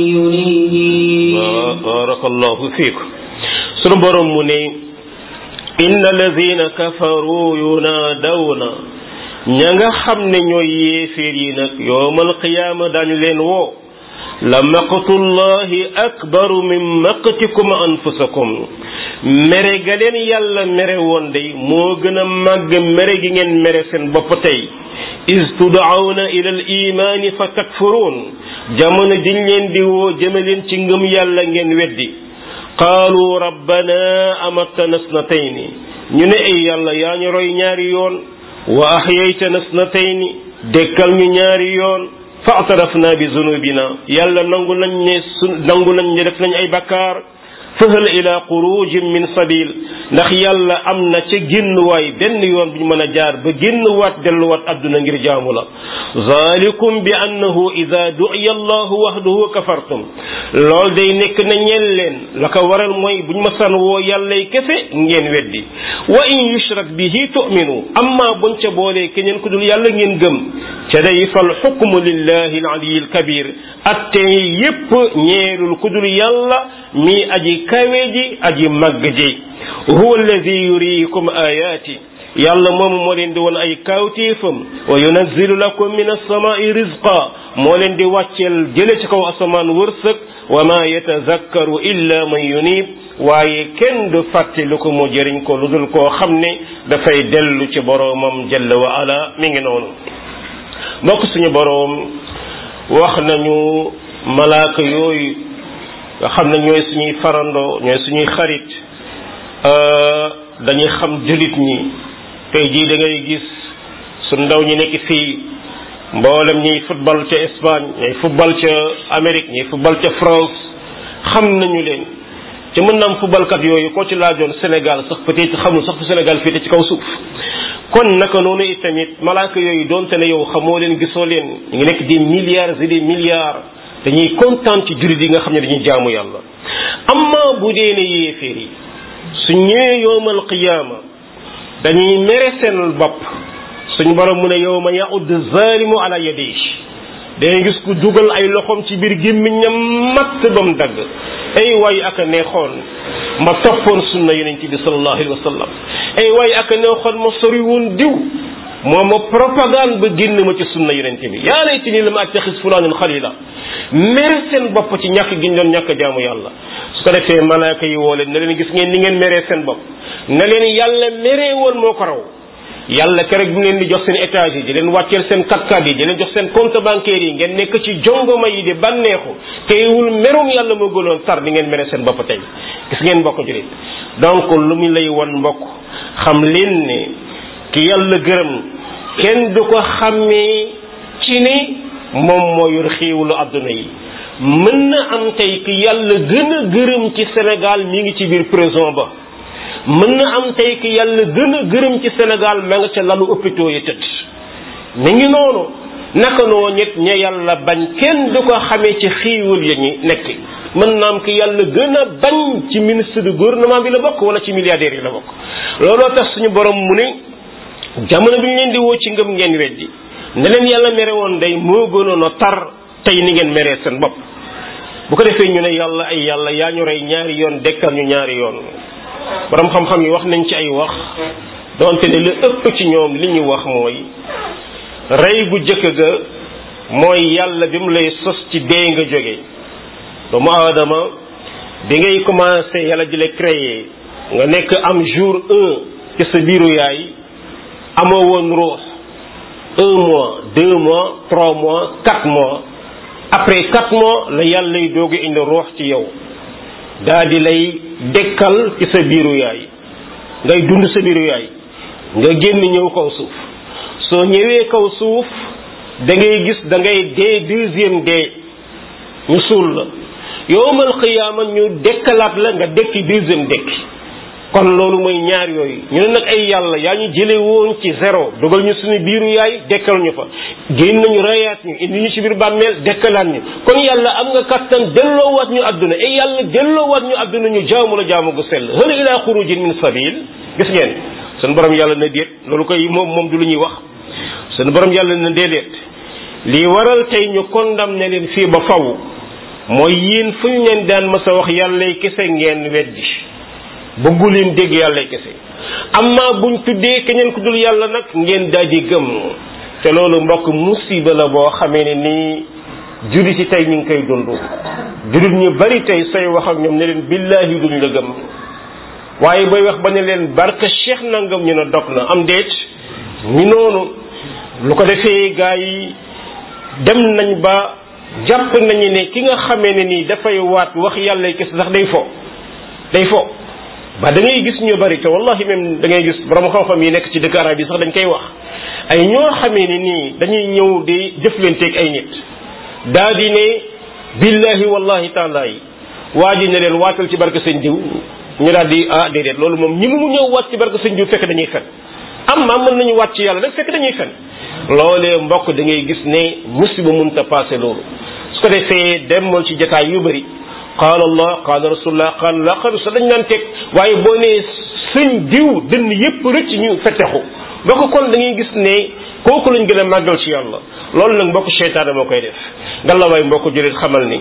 ينيب barakallahu fiik sunu borom mu ne inna alladina kafaru yunaadawna ña nga xam ne ñooy yéeféer yi nag yowmal qiyaama dañu leen woo la maqtullahi akbaru min maqtikum anfusakum mere ga leen yàlla mere woon day moo gën a màgg mere gi ngeen mere seen bopp tey is tud'awna ila al imaani fa takfuruun jamono jiñ leen di woo jëme leen ci ngëm yàlla ngeen weddi qaalu rabbana amattana snatayni ñu ne ay yàlla yaa ñu roy ñaari yoon wa ahyaytana snatayni dekkal ñu ñaari yoon fa atarafna bi zunubina yàlla nangu nañ ne su nangu nañ ne def nañ ay bakkaar fahal ila xurujin min sabil ndax yàlla am na ca génnuwaay benn yoon bu ñu mën a jaar ba génnuwaat delluwaat adduna ngir jaamu la zalikum bi annahu ida du'iya allahu wahdahu kafartum lool day nekk na ñeel leen la ko waral mooy bu ñu ma san woo yàllay kese ngeen weddi wa in yushrak bihi tu'minu amma buñ ca boolee keneen ku dul yàlla ngeen gëm ca day fal xukmu lillahi al-ali al-kabir atte yépp ñeelul ku dul yàlla mi aji kawe ji aji màgg ji huwa alladi yuriikum ayaati yàlla moomu moo leen di won ay kawtéefam wa yunazzilu lakum min as-samaa'i rizqa moo leen di wàcceel jële ci kaw asamaan wërsëg wa ma yatazakkaru illa man yunib waaye kenn du fàtte lu ko mu jëriñ ko lu dul koo xam ne dafay dellu ci boroomam jalla wa ala mi ngi noonu mbokk suñu boroom wax nañu malaaka yooyu nga xam ne ñooy suñuy farandoo ñooy suñuy xarit dañuy xam jullit ñi tey jii da ngay gis su ndaw ñi nekk fii mboolem ñiy football ca Espagne ñiy football ca Amérique ñiy football ca France xam nañu leen te mën na am footballkat yooyu koo ci laajoon Sénégal sax peut-être xamul sax fu Sénégal féete ci kaw suuf kon naka noonu itamit malaaka yooyu doonte ne yow xamoo leen gisoo leen ñu ngi nekk des milliards et des milliards dañuy kontaan ci jullit yi nga xam ne dañuy jaamu yàlla amma bu dee ne yéeféer yi su ñëwee yowmal qiyaama dañuy mere seen bopp suñu borom mu ne yawma ya'ud zalimu ala yadihi dangay gis ku dugal ay loxoom ci biir gémmiñam matt ba mu dagg ay waay ak a neexoon ma toppoon sunna yonent bi sallallahu alayhi wa sallam ay waay ak a neexoon ma sori woon diw moo ma propagande ba génn ma ci sunna yonent bi yaa laytanii lam attaxis fulaanan xalila mere seen bopp ci ñàkk gi ñu doon ñàkk jaamu yàlla su ko defee malaaka yi woo leen ne leen gis ngeen ni ngeen meree seen bopp ne leen yàlla meree woon moo ko raw yàlla keroog bi mu leen di jox seen étage yi di leen wàcceel seen kat-kat yi di leen jox seen compte bancaire yi ngeen nekk ci jongoma yi di bànneexu teewul merum yàlla moo gënoon tar di ngeen mere seen bopp tey gis ngeen mbokk julit donc lu mu lay won mbokk xam leen ne ki yàlla gërëm kenn du ko xàmmee ci ne moom moo yor xiiwulu adduna yi mën na am tey ki yàlla gën a gërëm ci Sénégal mi ngi ci biir prison ba mën na am tey ki yàlla gën a gërëm ci Sénégal ma nga ca lalu hôpitaux yi tëdd mi ngi noonu naka noo ñett ña yàlla bañ kenn du ko xamee ci xiiwal ya ñi nekk mën na am ki yàlla gën a bañ ci ministre du gouvernement bi la bokk wala ci milliardaires yi la bokk looloo tax suñu borom mu ne jamono bi ñu leen di woo ci ngëm ngeen weddi ne leen yàlla mere woon day moo gënoon a tar tey ni ngeen meree seen bopp bu ko defee ñu ne yàlla ay yàlla yaa ñu rey ñaari yoon dekkal ñu ñaari yoon borom xam-xam yi wax nañ ci ay wax donte ne lu ëpp ci ñoom li ñu wax mooy rey bu jëkk ga mooy yàlla bi mu lay sos ci dee nga jóge doomu aadama bi ngay commencé yàlla di la créer nga nekk am jour un ci sa biiru yaay amoo woon ruux un mois deux mois trois mois quatre mois après quatre mois la yàlla lay doog a indi ruux ci yow daa di lay dekkal ci sa biiru yaay ngay dund sa biiru yaay nga génn ñëw kaw suuf soo ñëwee kaw suuf da ngay gis da ngay dee deuxième dee ñu suul la yowmal xiyaama ñu dekkalaat la nga dekki deuxième dekki kon loolu mooy ñaar yooyu ñu ne nag ay yàlla yaa ñu jële woon ci zéro dugal ñu suñu biiru yaay dekkal ñu fa génn nañu rayaat ñu indi ñu ci biir bàmmeel dekkalaat ñu kon yàlla am nga kattan delloowaat ñu àdduna ay yàlla delloowaat ñu àdduna ñu jaamu la jaamu gu sell hal ila xurujin min sabil gis ngeen sunu borom yàlla na déet loolu koy moom moom du lu ñuy wax sunu borom yàlla na déedéet lii waral tey ñu condamné leen fii ba faw mooy yéen fu ñu leen daan mës a wax yàllay kese ngeen weddi bëggu leen dégg yàllay kese amma buñ tuddee keneen ku dul yàlla nag ngeen daal di gëm te loolu mbokk musiba la boo xamee ne nii jullit ci tey ñu ngi koy dund jullit ñu bari tey sooy wax ak ñoom ne leen billaahi duñ la gëm waaye booy wax ba ne leen barke cheikh nangam ñu ne dog na am déet ñi noonu lu ko defee gaa yi dem nañ ba jàpp nañu ne ki nga xamee ne nii dafay waat wax yàlla kese sax day fo day fo ba da ngay gis ñu bari te wallahi même da ngay gis borom xam-xam yi nekk ci dëkk arab yi sax dañ koy wax ay ñoo xamee ni nii dañuy ñëw di jëflanteeg ay nit daa di ne billahi wallahi taala yi waa ji ne leen waatal ci barke sëñ diw ñu daal di ah déedéet loolu moom ñi mu ñëw waat ci barke sëñ diw fekk dañuy fen am maa mën nañu waat ci yàlla rek fekk dañuy fen loolee mbokk da ngay gis ne musiba munta passé loolu su ko defee demal ci jataay yu bëri qaala allah qaala rasulullah qaala la qaala sa dañ naan teg waaye boo nee sëñ diw dënn yépp rëcc ñu fetexu mbokk kon da ngay gis ne kooku lañ gën a màggal ci yàlla loolu nag mbokk seytaane moo koy def ngalla waay mbokk julit xamal ni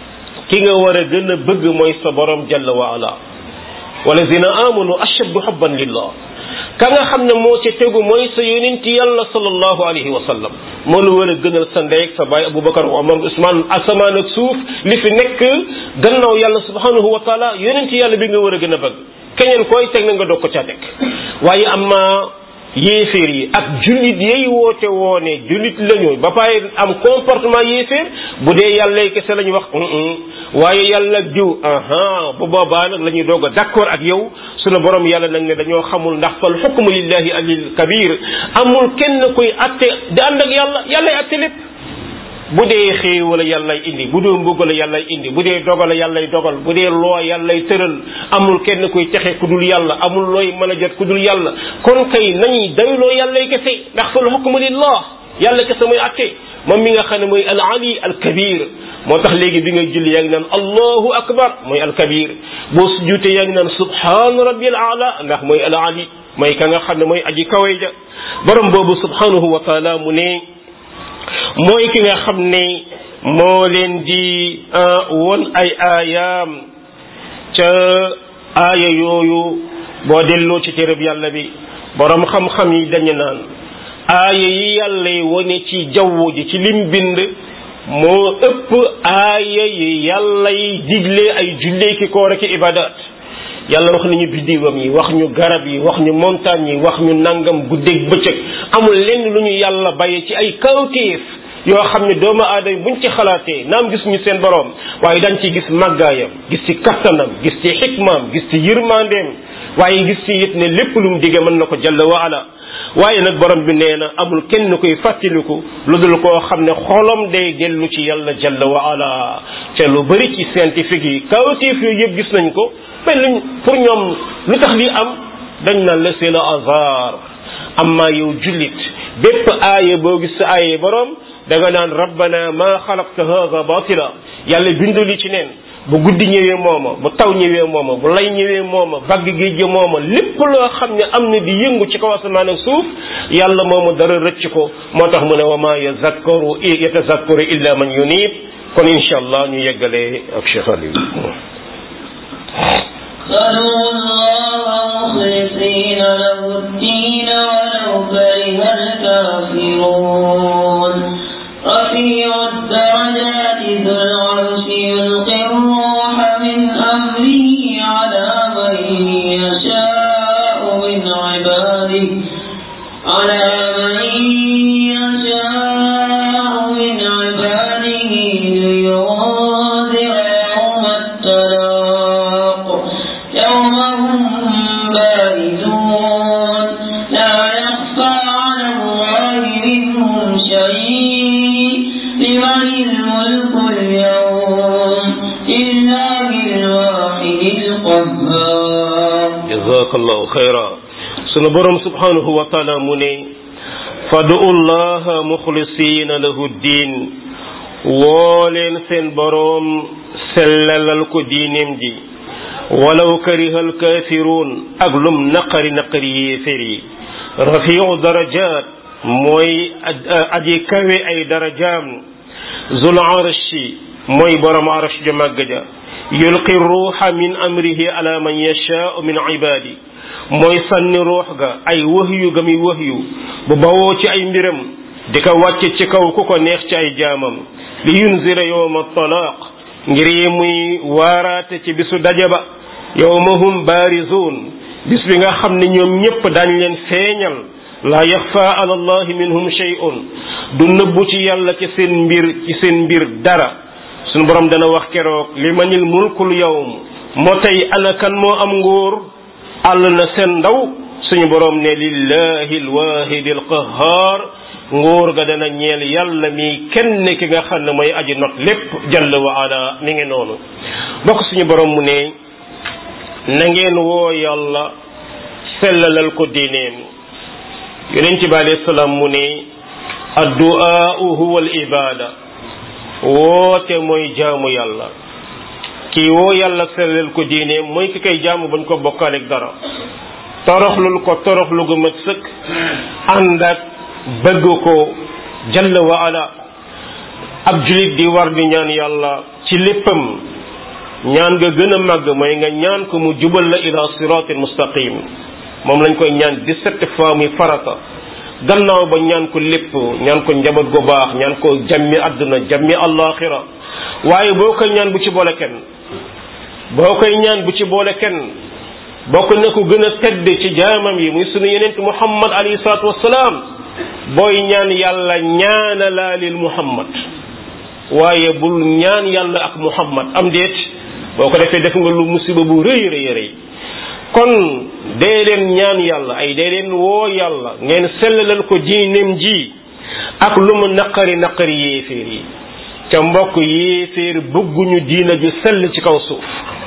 ki nga war a gën a bëgg mooy sa borom jalla wa ala walazina amanu ashaddu hubban lillah ka nga xam ne moo ci tegu mooy sa yonent yàlla sallallahu alayhi wa sallam moo la war a gënal sa ndey ak sa baay Aboubacar Omar Ousmane asamaan ak suuf li fi nekk gannaaw yàlla subhanahu wa taala yonent yàlla bi nga war a gën a bëgg keneen koy teg na nga doog ko caa teg waaye amma yéeféer yi ak jullit yey woote woone jullit lañu ba pare am comportement yéeféer bu dee yàlla kese la ñu wax waaye yàlla diw aha bu boobaa nag la ñuy doog a d'accord ak yow sunu borom yàlla nag ne dañoo xamul ndax fal xukmu lillahi alil kabir amul kenn koy atte di ànd ak yàlla yàllay atte lépp bu dee xéew wala yàllay indi bu dee mbugal yàllay indi bu dee dogal yàllay dogal bu dee loo yàllay tëral amul kenn koy texe ku dul yàlla amul looy mën a jot ku dul yàlla kon kay nañuy dayloo yàllay kese ndax fal xukmu lillah yàlla kese mooy atte moom mi nga xam ne mooy al ali al kabir moo tax léegi bi ngay julli yaa ngi naan allahu akbar mooy al kabir boo sujjuute yaa ngi naan subhaana rabbil ala ndax mooy al ali mooy ka nga xam ne mooy aji kawe ja borom boobu subhanahu wa taala mu ne mooy ki nga xam ne moo leen di won ay aayaam ca aaya yooyu boo delloo ci téereb yàlla bi borom xam-xam yi dañu naan aaya yi yàlla yi wone ci jaww ji ci lim bind moo ëpp aaya yi yàlla yi digle ay jullee ki koor ki ibadat yàlla wax nañu biddiwam yi wax ñu garab yi wax ñu montagne yi wax ñu nangam guddeeg bëccëg amul lenn lu ñu yàlla bàyyi ci ay kawtéef yoo xam ne doomu aadama buñ ci xalaatee naam gis ñu seen borom waaye dañ ci gis màggaayam gis ci kattanam gis ci xikmaam gis ci yërmandeem waaye gis ci it ne lépp lu mu dige mën na ko jalla wa ala waaye nag borom bi nee na amul kenn koy fàttaliku lu dul koo xam ne xolam day dellu ci yàlla jalla wa ala te lu bari ci scientifique yi kawtéef yooyu yëpp gis nañ ko mais luñ pour ñoom lu tax li am dañ naan la c'est le hasard amma yow jullit bépp aaya boo gis sa aaya borom da nga naan rabbana ma xalaqta hadha batila yàlla bindu li ci neen bu guddi ñëwee mooma bu taw ñëwee mooma bu lay ñëwee mooma bagg géej gi mooma lépp loo xam ne am na di yëngu ci kaw asamaan ak suuf yàlla moomu dara rëcc ko moo tax mu ne wa ma yazakkaru yatazakkaru illa man yunib kon incha allah ñu yeggalee ak Cheikh Aliou صلوا الله مخلصين له الدين ولو كره الكافرون رفيع الدرجات ذو العرش يلقي الروح من أمره على من يشاء من عباده على من يشاء من عباده لينذر يوم التلاق يوم هم بارزون لا يخفى على الله منهم شيء لمن الملك اليوم لله الواحد القهار jazakallahu xayra sunu borom subhanahu wa taala mu ne fadu llaha muxlisina lahu diin woo leen seen boroom sellalal ko diineem ji walaw kariha alkaafiruun ak lum naqari naqari yéefér yi rafiu darajat mooy aji kawe ay darajaam zul arshi mooy borom arsh ju màgg ja yulqi ruuxa min amrihi ala man yashaau min ibaadi mooy sànni ruux ga ay wahyu ga muy wahyu bu bawoo ci ay mbiram di ko wàcce ci kaw ku ko neex ci ay jaamam li yunzira yowma talaaq ngir yi muy waaraate ci bisu daje ba yowma hum baarizuun bis bi nga xam ne ñoom ñépp daañ leen feeñal laa yaxfa ala allahi minhum shay'un du nëbbu ci yàlla ci seen mbir ci seen mbir dara suñu borom dana wax keroog li manil mulkul yawm moo tey ana kan moo am nguur àll na seen ndaw suñu borom ne lillahi alwahidi alqahar nguur ga dana ñeel yàlla mi kenn ki nga xam ne mooy aji not lépp jalla wa ala mi ngi noonu bokk suñu borom mu ne na ngeen woo yàlla sellalal ko diineem yonent bi alayhi salaam mu ne addu'a huwa al ibada woote mooy jaamu yàlla kii woo yàlla sellal ko diine mooy ki koy jaamu bañ ko bokkaaleeg dara toroxlul ko toroxlu gu mat sëkk ànd ak bëgg ko jalla wa ala ab julit di war di ñaan yàlla ci léppam ñaan nga gën a màgg mooy nga ñaan ko mu jubal la ila siratin mustaqim moom lañ koy ñaan 17 fois muy farata gannaaw ba ñaan ko lépp ñaan ko njaboot gu baax ñaan ko jàmmi àdduna jàmmi allaxira waaye boo koy ñaan bu ci boole kenn boo koy ñaan bu ci boole kenn bokk na ko gën a tedd ci jaamam yi muy sunu yenent muhammad alayhi salaatu wassalaam booy ñaan yàlla ñaanalaalil muhammad waaye bul ñaan yàlla ak muhammad am déet boo ko defee def nga lu musiba bu rëy rëy rëy kon dee leen ñaan yàlla ay dee leen woo yàlla ngeen sellalal ko diineem ji ak lu mu naqari naqari yéeféer yi ca mbokk yéeféer bëgguñu diina ju sell ci kaw suuf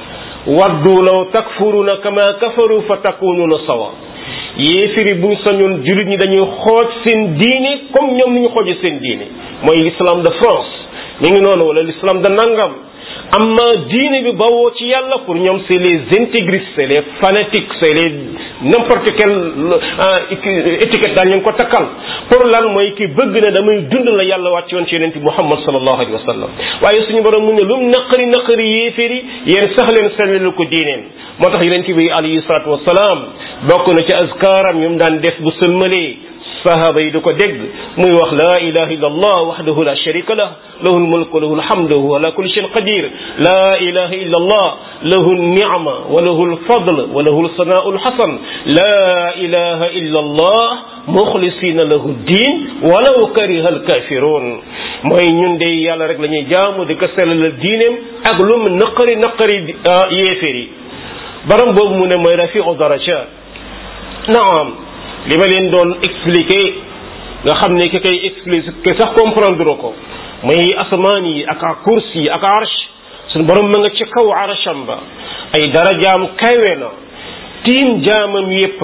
waddu law takfuruna kama kafaru fa takununa sawa yéeféer yi buñ sañoon jullit ñi dañuy xooj seen diine comme ñoom ni ñu xooje seen diine mooy l'islam de France mi ngi noonu wala l'islam de nangam amma diine bi bawoo ci yàlla pour ñoom c'est les intégristes c'est les fanatiques c'est les n'importe quelle étiquette daal ñu ngi ko takkal pour lan mooy ki bëgg ne damay dund la yàlla wàcc yoon ci yonent bi Muhammad sallallahu alayhi wa sallam waaye suñu borom mu ne lu mu naqari naqari yéeféeri yéen sax leen sellal ko diineen moo tax yonent bi alayhi salaatu wasalaam bokk na ci azkaaram yu mu daan def bu sëlmalee sahaba yi di ko dégg muy wax la ilaha illa allah wahdahu la sharika lah lahu lmulk wa lahu lhamdu wa huwa ala kulli shay'in qadir la ilaha illa allah lahu lni'ma wa lahu lfadl wa lahu lsana'u lhasan la ilaha illa allah mukhlisina lahu ddin walaw kariha alkafirun mooy ñun de yàlla rek la ñuy jaamu di ko sellal diineem ak lu mu naqari naqari yéeféer yi baram boobu mu ne mooy rafiu darajat naam li ma leen doon expliquer nga xam ne ki koy expliquer sax comprendre ko muy asamaan yi ak kursi yi ak arsh suñu borom ma nga ci kaw arsham ba ay darajaam kawe na tiim jaamam yépp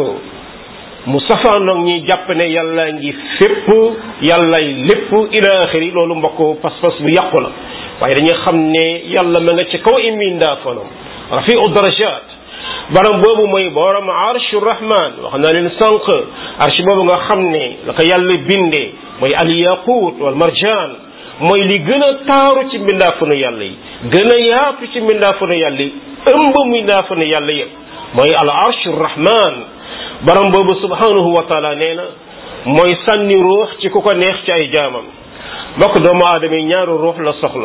mu safaanoog ñi jàpp ne yàlla ngi fépp yàllay lépp ila axiri loolu mbokk pas-pas bu yàqu la waaye dañuy xam ne yàlla ma nga ci kaw imindaa fanam rafiu darajat baram boobu mooy borom arshu rahman wax naa leen sànq arsh boobu nga xam ne la ko yàlla bindee mooy al yaqut wal marjan mooy li gën a taaru ci mbindaafanu yàlla yi gën a yaatu ci mbindaafanu yàlla yi ëmb mbindaafanu yàlla yëpp mooy al arshu rahman baram boobu subhanahu wa taala nee na mooy sànni ruux ci ku ko neex ci ay jaamam mbokk doomu aadama yi ñaaru ruux la soxla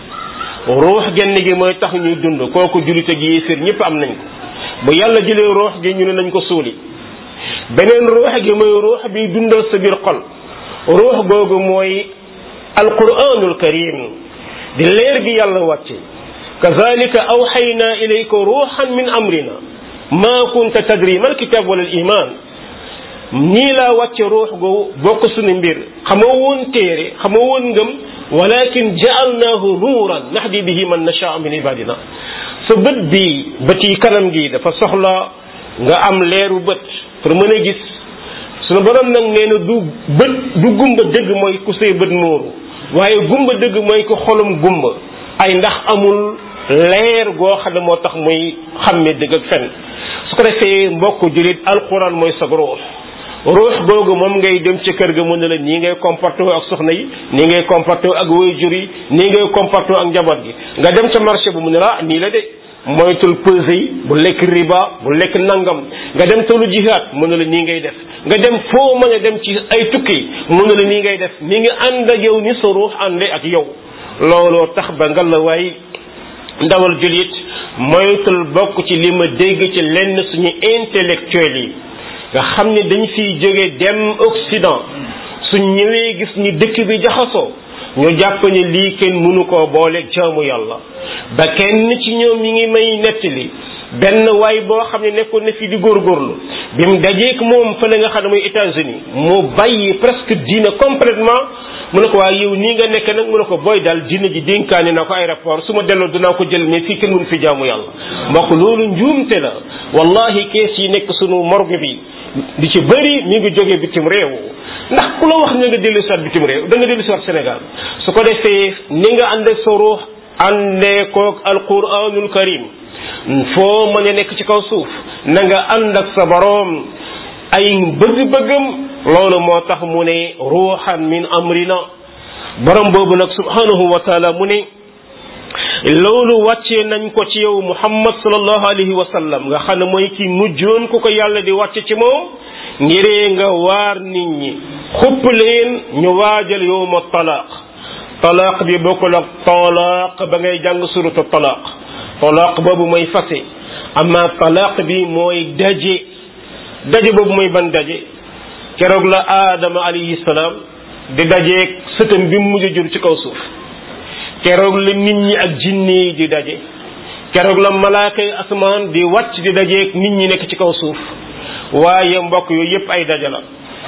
ruux genn gi mooy tax ñuy dund kooku jullit ak yéefir ñëpp am nañ ko bu yàlla jëlee ruux gi ñu ne nañ ko suuli beneen ruux gi mooy ruux bi dundal sa biir xol ruux googu mooy alquranul karim di leer gi yàlla wàcce kazalika awxayna ilayka ruuxan min amrina ma kunta tadri mal kitab wala al iman ñii laa wàcce ruux gu bokk suñu mbir xamoo woon téere xamoo woon ngëm walakin jaalnaahu nuuran nahdi bihi man nashaa min ibadina sa bët bi bët yi kanam gi dafa soxla nga am leeru bët pour mën a gis sunu borom nag nee na du bët du gumba dëgg mooy ku say bët muuru waaye gumba dëgg mooy ko xolum gumba ay ndax amul leer goo xam ne moo tax muy xàmme dëgg ak fen su ko defee mbokk julit alquran mooy sa ruux ruux googu moom ngay dem ci kër ga mu ne la nii ngay comporté ak soxna yi nii ngay comporté ak waajur yi nii ngay comporté ak njaboot gi nga dem ca marché bu mu ne la nii la de moytul pesé yi bu lekk riba bu lekk nangam nga dem tolu jihaat mu ne la nii ngay def nga dem foo mën a dem ci ay tukki mu ne la nii ngay def mi ngi ànd ak yow ni sa ruux ànde ak yow looloo tax ba nga la waay ndawal julit moytul bokk ci li ma dégg ci lenn suñu intellectuel yi nga xam ne dañ fiy jóge dem Occident suñ ñëwee gis ni dëkk bi jaxasoo ñu jàpp ne lii kenn mënu koo booleeg jaamu yàlla ba kenn ci ñoom mi ngi may nettali benn waay boo xam ne nekkoon na fi di góorgóorlu bi mu dajeek moom fële nga xam ne mooy États-Unis mu bàyyi presque diina complètement mu ne ko waaye yow nii nga nekk nag mu ne ko booy daal diina ji dénkaane na ko aéroport su ma delloo dinaa ko jël mais fii kenn mënu fi jaamu yàlla mbokk loolu njuumte la wallahi kees yi nekk sunu morgue bi di ci bëri mi ngi jógee bitim réew ndax ku la wax ne nga dellu siwaat bitim réew da nga dellu siwaat Sénégal su ko defee ni nga ànd ak sa ruux àndee koog alquranul karim foo mën a nekk ci kaw suuf na nga ànd ak sa boroom ay bëgg-bëggam loolu moo tax mu ne ruuxan min amrina borom boobu nag subhanahu wa taala mu ne loolu wàccee nañ ko ci yow muhammad sallallahu alayhi wa sallam nga xam ne mooy ki mujjoon ku ko yàlla di wàcce ci moom ngiree nga waar nit ñi xupp leen ñu waajal yowma talaaq talaaq bi bokkul ak talaaq ba ngay jàng suratu talaaq talaaq boobu mooy fase amma talaq bi mooy daje daje boobu mooy ban daje keroog la aadama alayhi salaam di dajeeg sëtam bi mu mujj jur ci kaw suuf keroog la nit ñi ak jinne yi di daje keroog la malaaka yi asamaan di wàcc di dajeeg nit ñi nekk ci kaw suuf waaye mbokk yooyu yépp ay daje la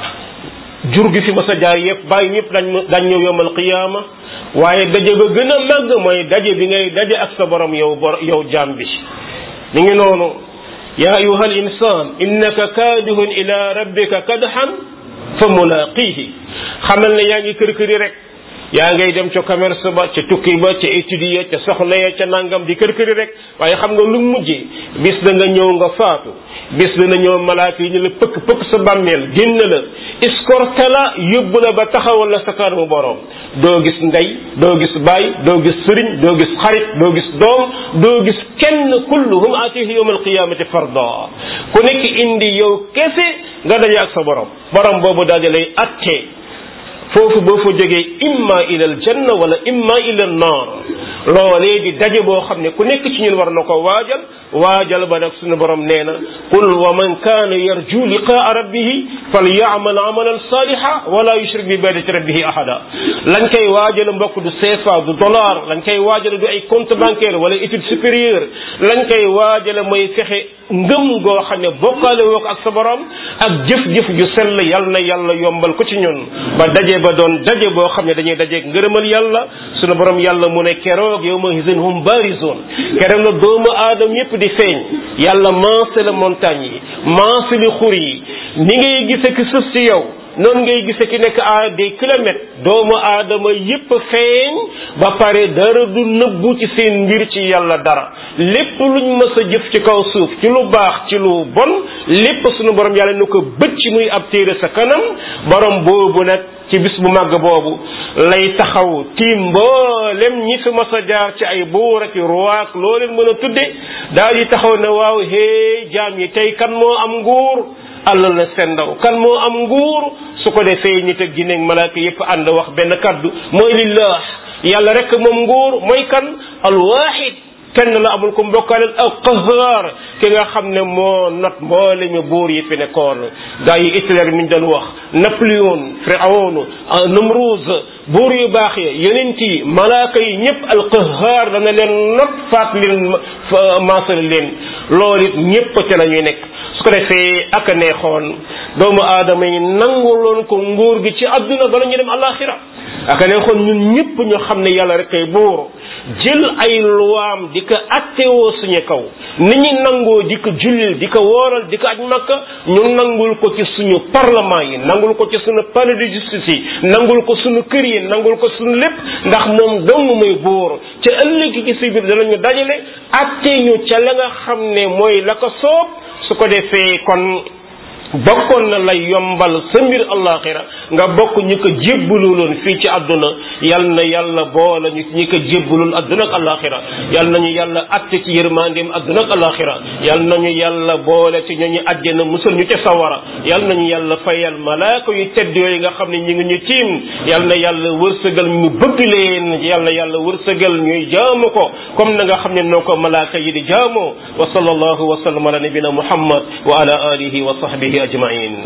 jur gi fi ma sa jaar yépp bàyyi ñëpp dañ dañ ñëw yomal qiyaama waaye daje ba gën a màgg mooy daje bi ngay daje ak sa borom yow bor yow jaam bi mi ngi noonu ya ayuha al insan innaka kaadihun ila rabbika kadhan fa mulaqihi xamal ne yaa ngi kër këri rek yaa ngay dem ca commerce ba ca tukki ba ca étudier ca soxla ya ca nangam di kër këri rek waaye xam nga lu mujjee bis da nga ñëw nga faatu bis dana ñëw malaaka yi ñu la pëkk pëkk sa bàmmeel génn la escorté la yóbbu la ba taxawal la sa kanamu borom doo gis ndey doo gis baay doo gis sëriñ doo gis xarit doo gis doom doo gis kenn kulluhum atihi yawm alqiyamati farda ku nekk indi yow kese nga daje ak sa borom borom boobu daal di lay attee foofu boo fa jógee imma ila al janna wala imma ila an nar loolee di daje boo xam ne ku nekk ci ñun war na ko waajal waajal ba nag suñu borom nee na qul wa man kaana yarju liqaa rabbihi falyamal amalan saliha wala yushrik bi ibadati rabbihi ahada lañ koy waajal mbokk du CFA du dollar lañ koy waajal du ay compte bancaire wala étude supérieure lañ koy waajal mooy fexe ngëm goo xam ne bokkaale woo ko ak sa borom ak jëf-jëf ju sell yal na yàlla yombal ko ci ñun ba daje ba doon daje boo xam ne dañuy dajeeg ngërëmal yàlla sunu borom yàlla mu ne keroog yow ma hisin hum barizun keroog la doomu aadama yépp di feeñ yàlla maase la montagne yi maase li xur yi ni ngay gise ki sës ci yow noonu ngay gise ki nekk à des kilomètres doomu aadama yépp feeñ ba pare dara du nëbbu ci seen mbir ci yàlla dara lépp luñ mës a jëf ci kaw suuf ci lu baax ci lu bon lépp sunu borom yàlla nu ko bëcc muy ab téere sa kanam borom boobu nag ci bis bu màgg boobu lay taxaw tiim mboolem ñi fi mas a jaar ci ay buur ak roi ak loo leen mën a tudde daal di taxaw ne waaw hee jaam yi tey kan moo am nguur àll la seen ndaw kan moo am nguur su ko defee nit ak jinne ak malaaka yépp ànd wax benn kaddu mooy lillah yàlla rek moom nguur mooy kan alwaxid kenn la amul ko mbokkaaleel al qahar ki nga xam ne moo not mboole mi buur yi fi nekkoon gaa yi Hitler mi ñu doon wax Napoléon Firawna Namruz buur yu baax yi yonent yi malaaka yi ñëpp al qahar dana leen not faat leen maasal leen loolu it ñëpp ca la ñuy nekk su ko defee ak a neexoon doomu aadama yi nanguloon ko nguur gi ci àdduna bala ñu dem alaxira ak a neexoon ñun ñëpp ñu xam ne yàlla rek kay buur jël ay luwaam di ko attewoo suñu kaw ni ñu nangoo di ko jullil di ko wooral di ko aj makka ñu nangul ko ci suñu parlement yi nangul ko ci suñu palais de justice yi nangul ko suñu kër yi nangul ko suñu lépp ndax moom dong muy buur ca ëllëg ci si biir danañu dajale attee ñu ca la nga xam ne mooy la ko soob su ko defee kon bokkoon na lay yombal sa mbir allaxira nga bokk ñi ko jébbaluloon fii ci àdduna yal na yàlla boole ñu ñi ko jébbalul àdduna ak allaxira yal nañu yàlla atte ci yërmandeem àdduna ak allaxira yal nañu yàlla boole ci ñooñu àjjana musal ñu ca sawara yal nañu yàlla fayal malaaka yu tedd yooyu nga xam ne ñi ngi ñu tiim yal na yàlla wërsëgal ñu bëgg leen yal na yàlla wërsëgal ñuy jaamu ko comme na nga xam ne noo ko malaaka yi di jaamoo wa sallallahu wa sallam ala nabina muhammad wa ala alihi wa sahbihi ajmain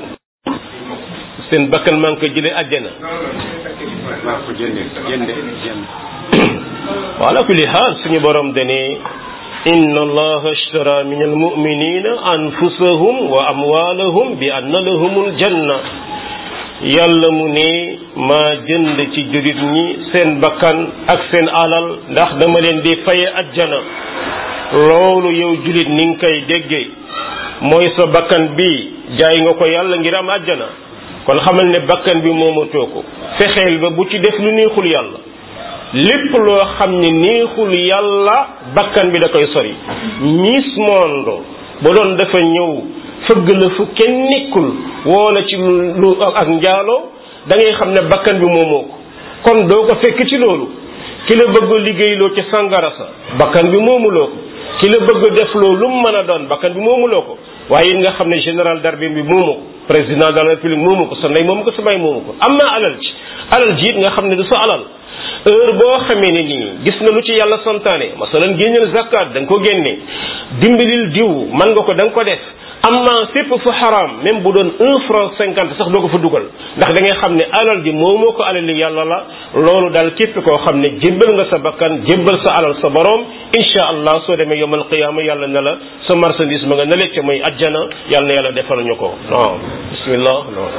seen bakkan maa ngi ko jëlee àjjana wa ala kulli haal suñu borom dane inna allaha ashtara min almuminina anfusahum wa amwalahum bi anna lahumul janna yàlla mu ne maa jënd ci jurit ñi seen bakkan ak seen alal ndax dama leen di faye ajjana loolu yow julit ni nga koy déggee mooy sa bakkan bi jaay nga ko yàlla ngir am àjjana kon xamal ne bakkan bi moomatoo ko fexeel ba bu ci def lu neexul yàlla lépp loo xam ne neexul yàlla bakkan bi da koy sori miss monde ba doon dafa ñëw fëgg la fu kenn nekkul woola ci lu ak njaaloo da ngay xam ne bakkan bi moomoo ko kon doo ko fekk ci loolu ki la bëgg liggéeyloo ci sangara sa bakkan bi moomuloo ko ki la bëgg def loo lu mu mën a doon bakkan bi moomuloo ko waaye nga xam ne général d'armée bi moomu ko président de la république moomu ko sa ndey moomu ko sa baay moomu ko am na alal ci alal ji it nga xam ne du sa alal heure boo xamee ne nii gis nga lu ci yàlla santaane masalan génneel zakat da nga ko génne dimbalil diw man nga ko da nga ko def amma fépp fu xaraam même bu doon un franc cinquante sax doo ko fa dugal ndax da ngay xam ne alal ji moo moo ko alali yàlla la loolu daal képp koo xam ne jébbal nga sa bakkan jébbal sa alal sa borom insha allah soo demee yomal qiyaama yàlla ne la sa marchandise ma nga ne lecc mooy ajjana yàlla na yàlla defal ñu ko non bismillah non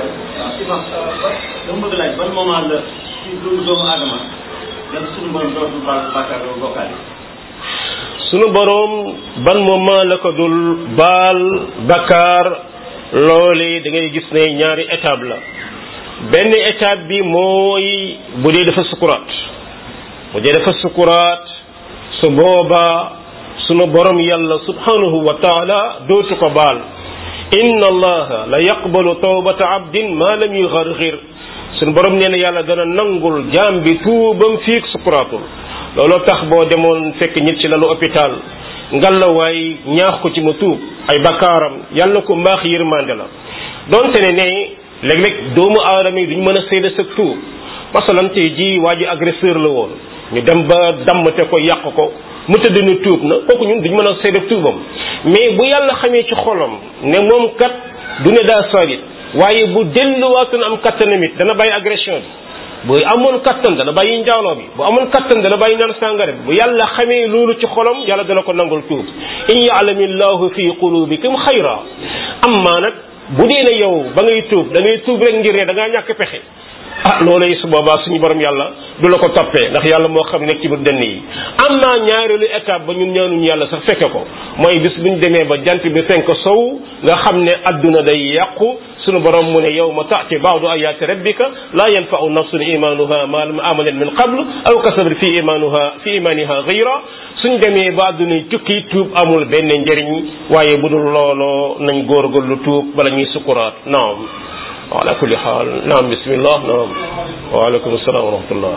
dama bëgg laaj ban moment la ci dundu doomu aadama dem suñu borom dootul baal bàkkaar loolu bokkaale sunu boroom ban moment la ko dul baal bakkaar loole da ngay gis ne ñaari étape la benn étape bi mooy bu dee dafa sukuraat bu dee dafa sukuraat su boobaa sunu boroom yàlla subhanahu wa taala dootu ko baal inna allaha la yaqbalu tawbata abdin ma lam yugargir sunu boroom nee na yàlla dana nangul jaam bi tuubam fiig sukuraatul looloo tax boo demoon fekk nit ci lalu hôpital ngalawaay ñaax ko ci mu tuub ay bakkaaram yàlla ko mbaax yërmande la donte ne ne léeg-léeg doomu aadama yi duñ mën a seede sa tuub masalan tey ji waa ji agresseur la woon ñu dem ba dammte ko yàq ko mu tëdd na tuub na kooku ñun duñ mën a seede tuubam mais bu yàlla xamee ci xolam ne moom kat du ne daa salit waaye bu delluwaatoon am kattanamit dana bàyyi agression bi bu amoon kattan dana bàyyi njaaloo bi bu amoon kattan dana bàyyi naan sàngara bi bu yàlla xamee loolu ci xolam yàlla dana ko nangul tuub in yaalami llahu fi qulubikum xayra amma nag bu dee ne yow ba ngay tuub da ngay tuub rek ngir ne da ngaa ñàkk pexe ah loolu su boobaa suñu borom yàlla du la ko toppee ndax yàlla moo xam nekk ci biir dënn yi am naa ñaareelu étape ba ñun ñaanuñu yàlla sax fekke ko mooy bis bu ñu demee ba jant bi fenk sow nga xam ne adduna day yàqu sunu borom mu ne yawma taati baadu ayaati rabbika laa yanfau nafsun imanuha ma lam amalat min qabl aw kasabat fi imanuha fi imaniha gayra suñ demee ba adduna tukki tuub amul benn njëriñ waaye bu dul looloo nañ góorgóorlu tuub bala ñuy sukuraat naam ala kulli xaal naam bismillah naam waaleykum salaam wa rahmatullah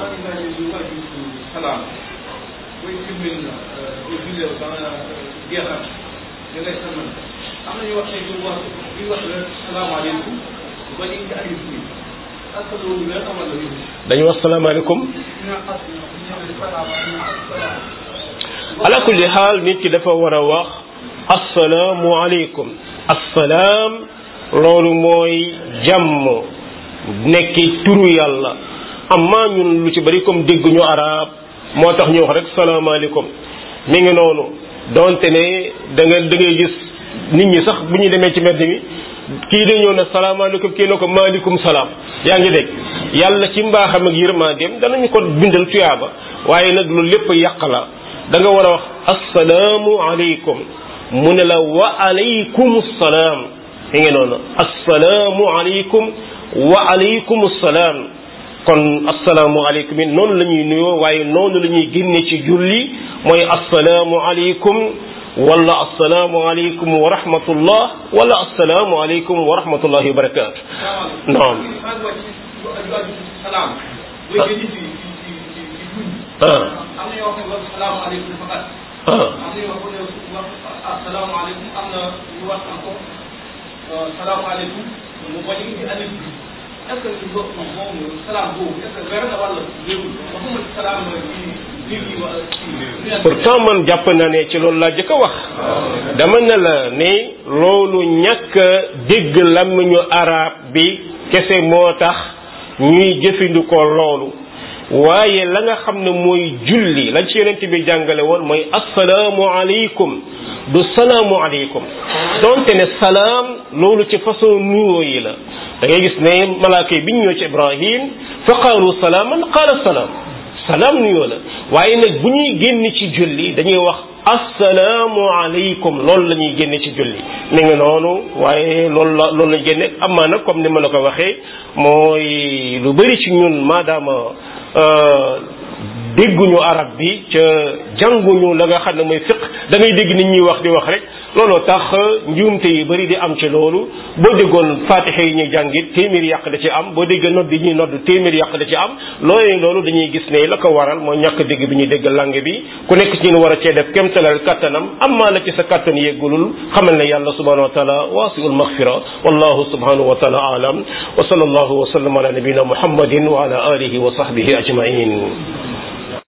salaam booy julli booy julli ba nga jeexal da ngay sàmmal am na ñu wax ne ñu wax ñu wax la salaamaaleykum ba ñu ci alif bi ak loolu nga amal la yëngu dañu wax salaamaaleykum ñu as ñu salaam ala kulli xaal nit ki dafa war a wax assalaamu aleykum assalaam loolu mooy jàmm nekki turu yàlla amma ñun lu ci bari comme dégguñu arab moo tax ñu wax rek salaamaaleykum mi ngi noonu donte ne da nga da ngay gis nit ñi sax bu ñu demee ci mbedd mi kii day ñëw ne salaamaaleykum kii ne ko maaleykum salaam yaa ngi dégg yàlla ci mbaaxam ak yërmandeem danañu ko bindal tuyaaba waaye nag loolu lépp yàq la da nga war a wax assalaamu aleykum mu ne la wa aleykum salaam mi ngi noonu assalaamu aleykum wa aleykum salaam kon assalaamu aleykum yi noonu la ñuy nuyoo waaye noonu la ñuy génne ci julli mooy assalaamu aleykum wala assalaamu aleykum wa rahmatullah wala assalaamu aleykum wa rahmatullahi wa barakaatu naam salaam booy génn ci ci ci ci julli ah am na yoo xam ne wax salaamaaleykum faqat ah am na yoo xam ne wax asalaamaaleykum am na ñu wax encore salaamaaleykum mu bañ a indi alif bi est ce que lo moom salaam boobu est ce que weer na wala wérul waxuma ci salaam ci biir yi wala ci pourtant man jàpp na ne ci loolu laa jëkk a wax dama ne la ne loolu ñàkk a dégg làmmiñu arab bi kese moo tax ñuy jëfandikoo loolu waaye la nga xam ne mooy julli lañ ci yonent bi jàngale woon mooy assalaamu aleykum du salaamu aleykum donte ne salaam loolu ci façon nuyoo yi la da ngay gis ne malaaka yi bi ñu ñëw ci ibrahim fa qaalu salaaman qaala salaam salaam nuyoo la waaye nag bu ñuy génn ci julli dañuy wax assalaamu aleykum loolu la ñuy génne ci julli mi ngi noonu waaye loolu la loolu lañ génne amaa nag comme ni ma la ko waxee mooy lu bëri ci ñun maadaama dégguñu arab bi ca jànguñu la nga xam ne mooy fiq da ngay dégg nit ñuy wax di wax rek looloo tax njuumte yu bëri di am ci loolu boo déggoon fatiha yi ñuy jàngit téeméer yàq da ci am boo déggee nodd yi ñuy nodd téeméer yàq da ci am loolee loolu dañuy gis ne la ko waral mooy ñàkk dégg bi ñuy dégg langue bi ku nekk ci ñun war a cee def kémtalal kattanam amma la ci sa kattan yeggulul xamal ne yàlla subhanahu wa taala waasiul maghfira wallahu subhanahu wa taala alam wa sallallahu wa sallam ala nabina muhammadin wa ala alihi wa sahbihi ajmain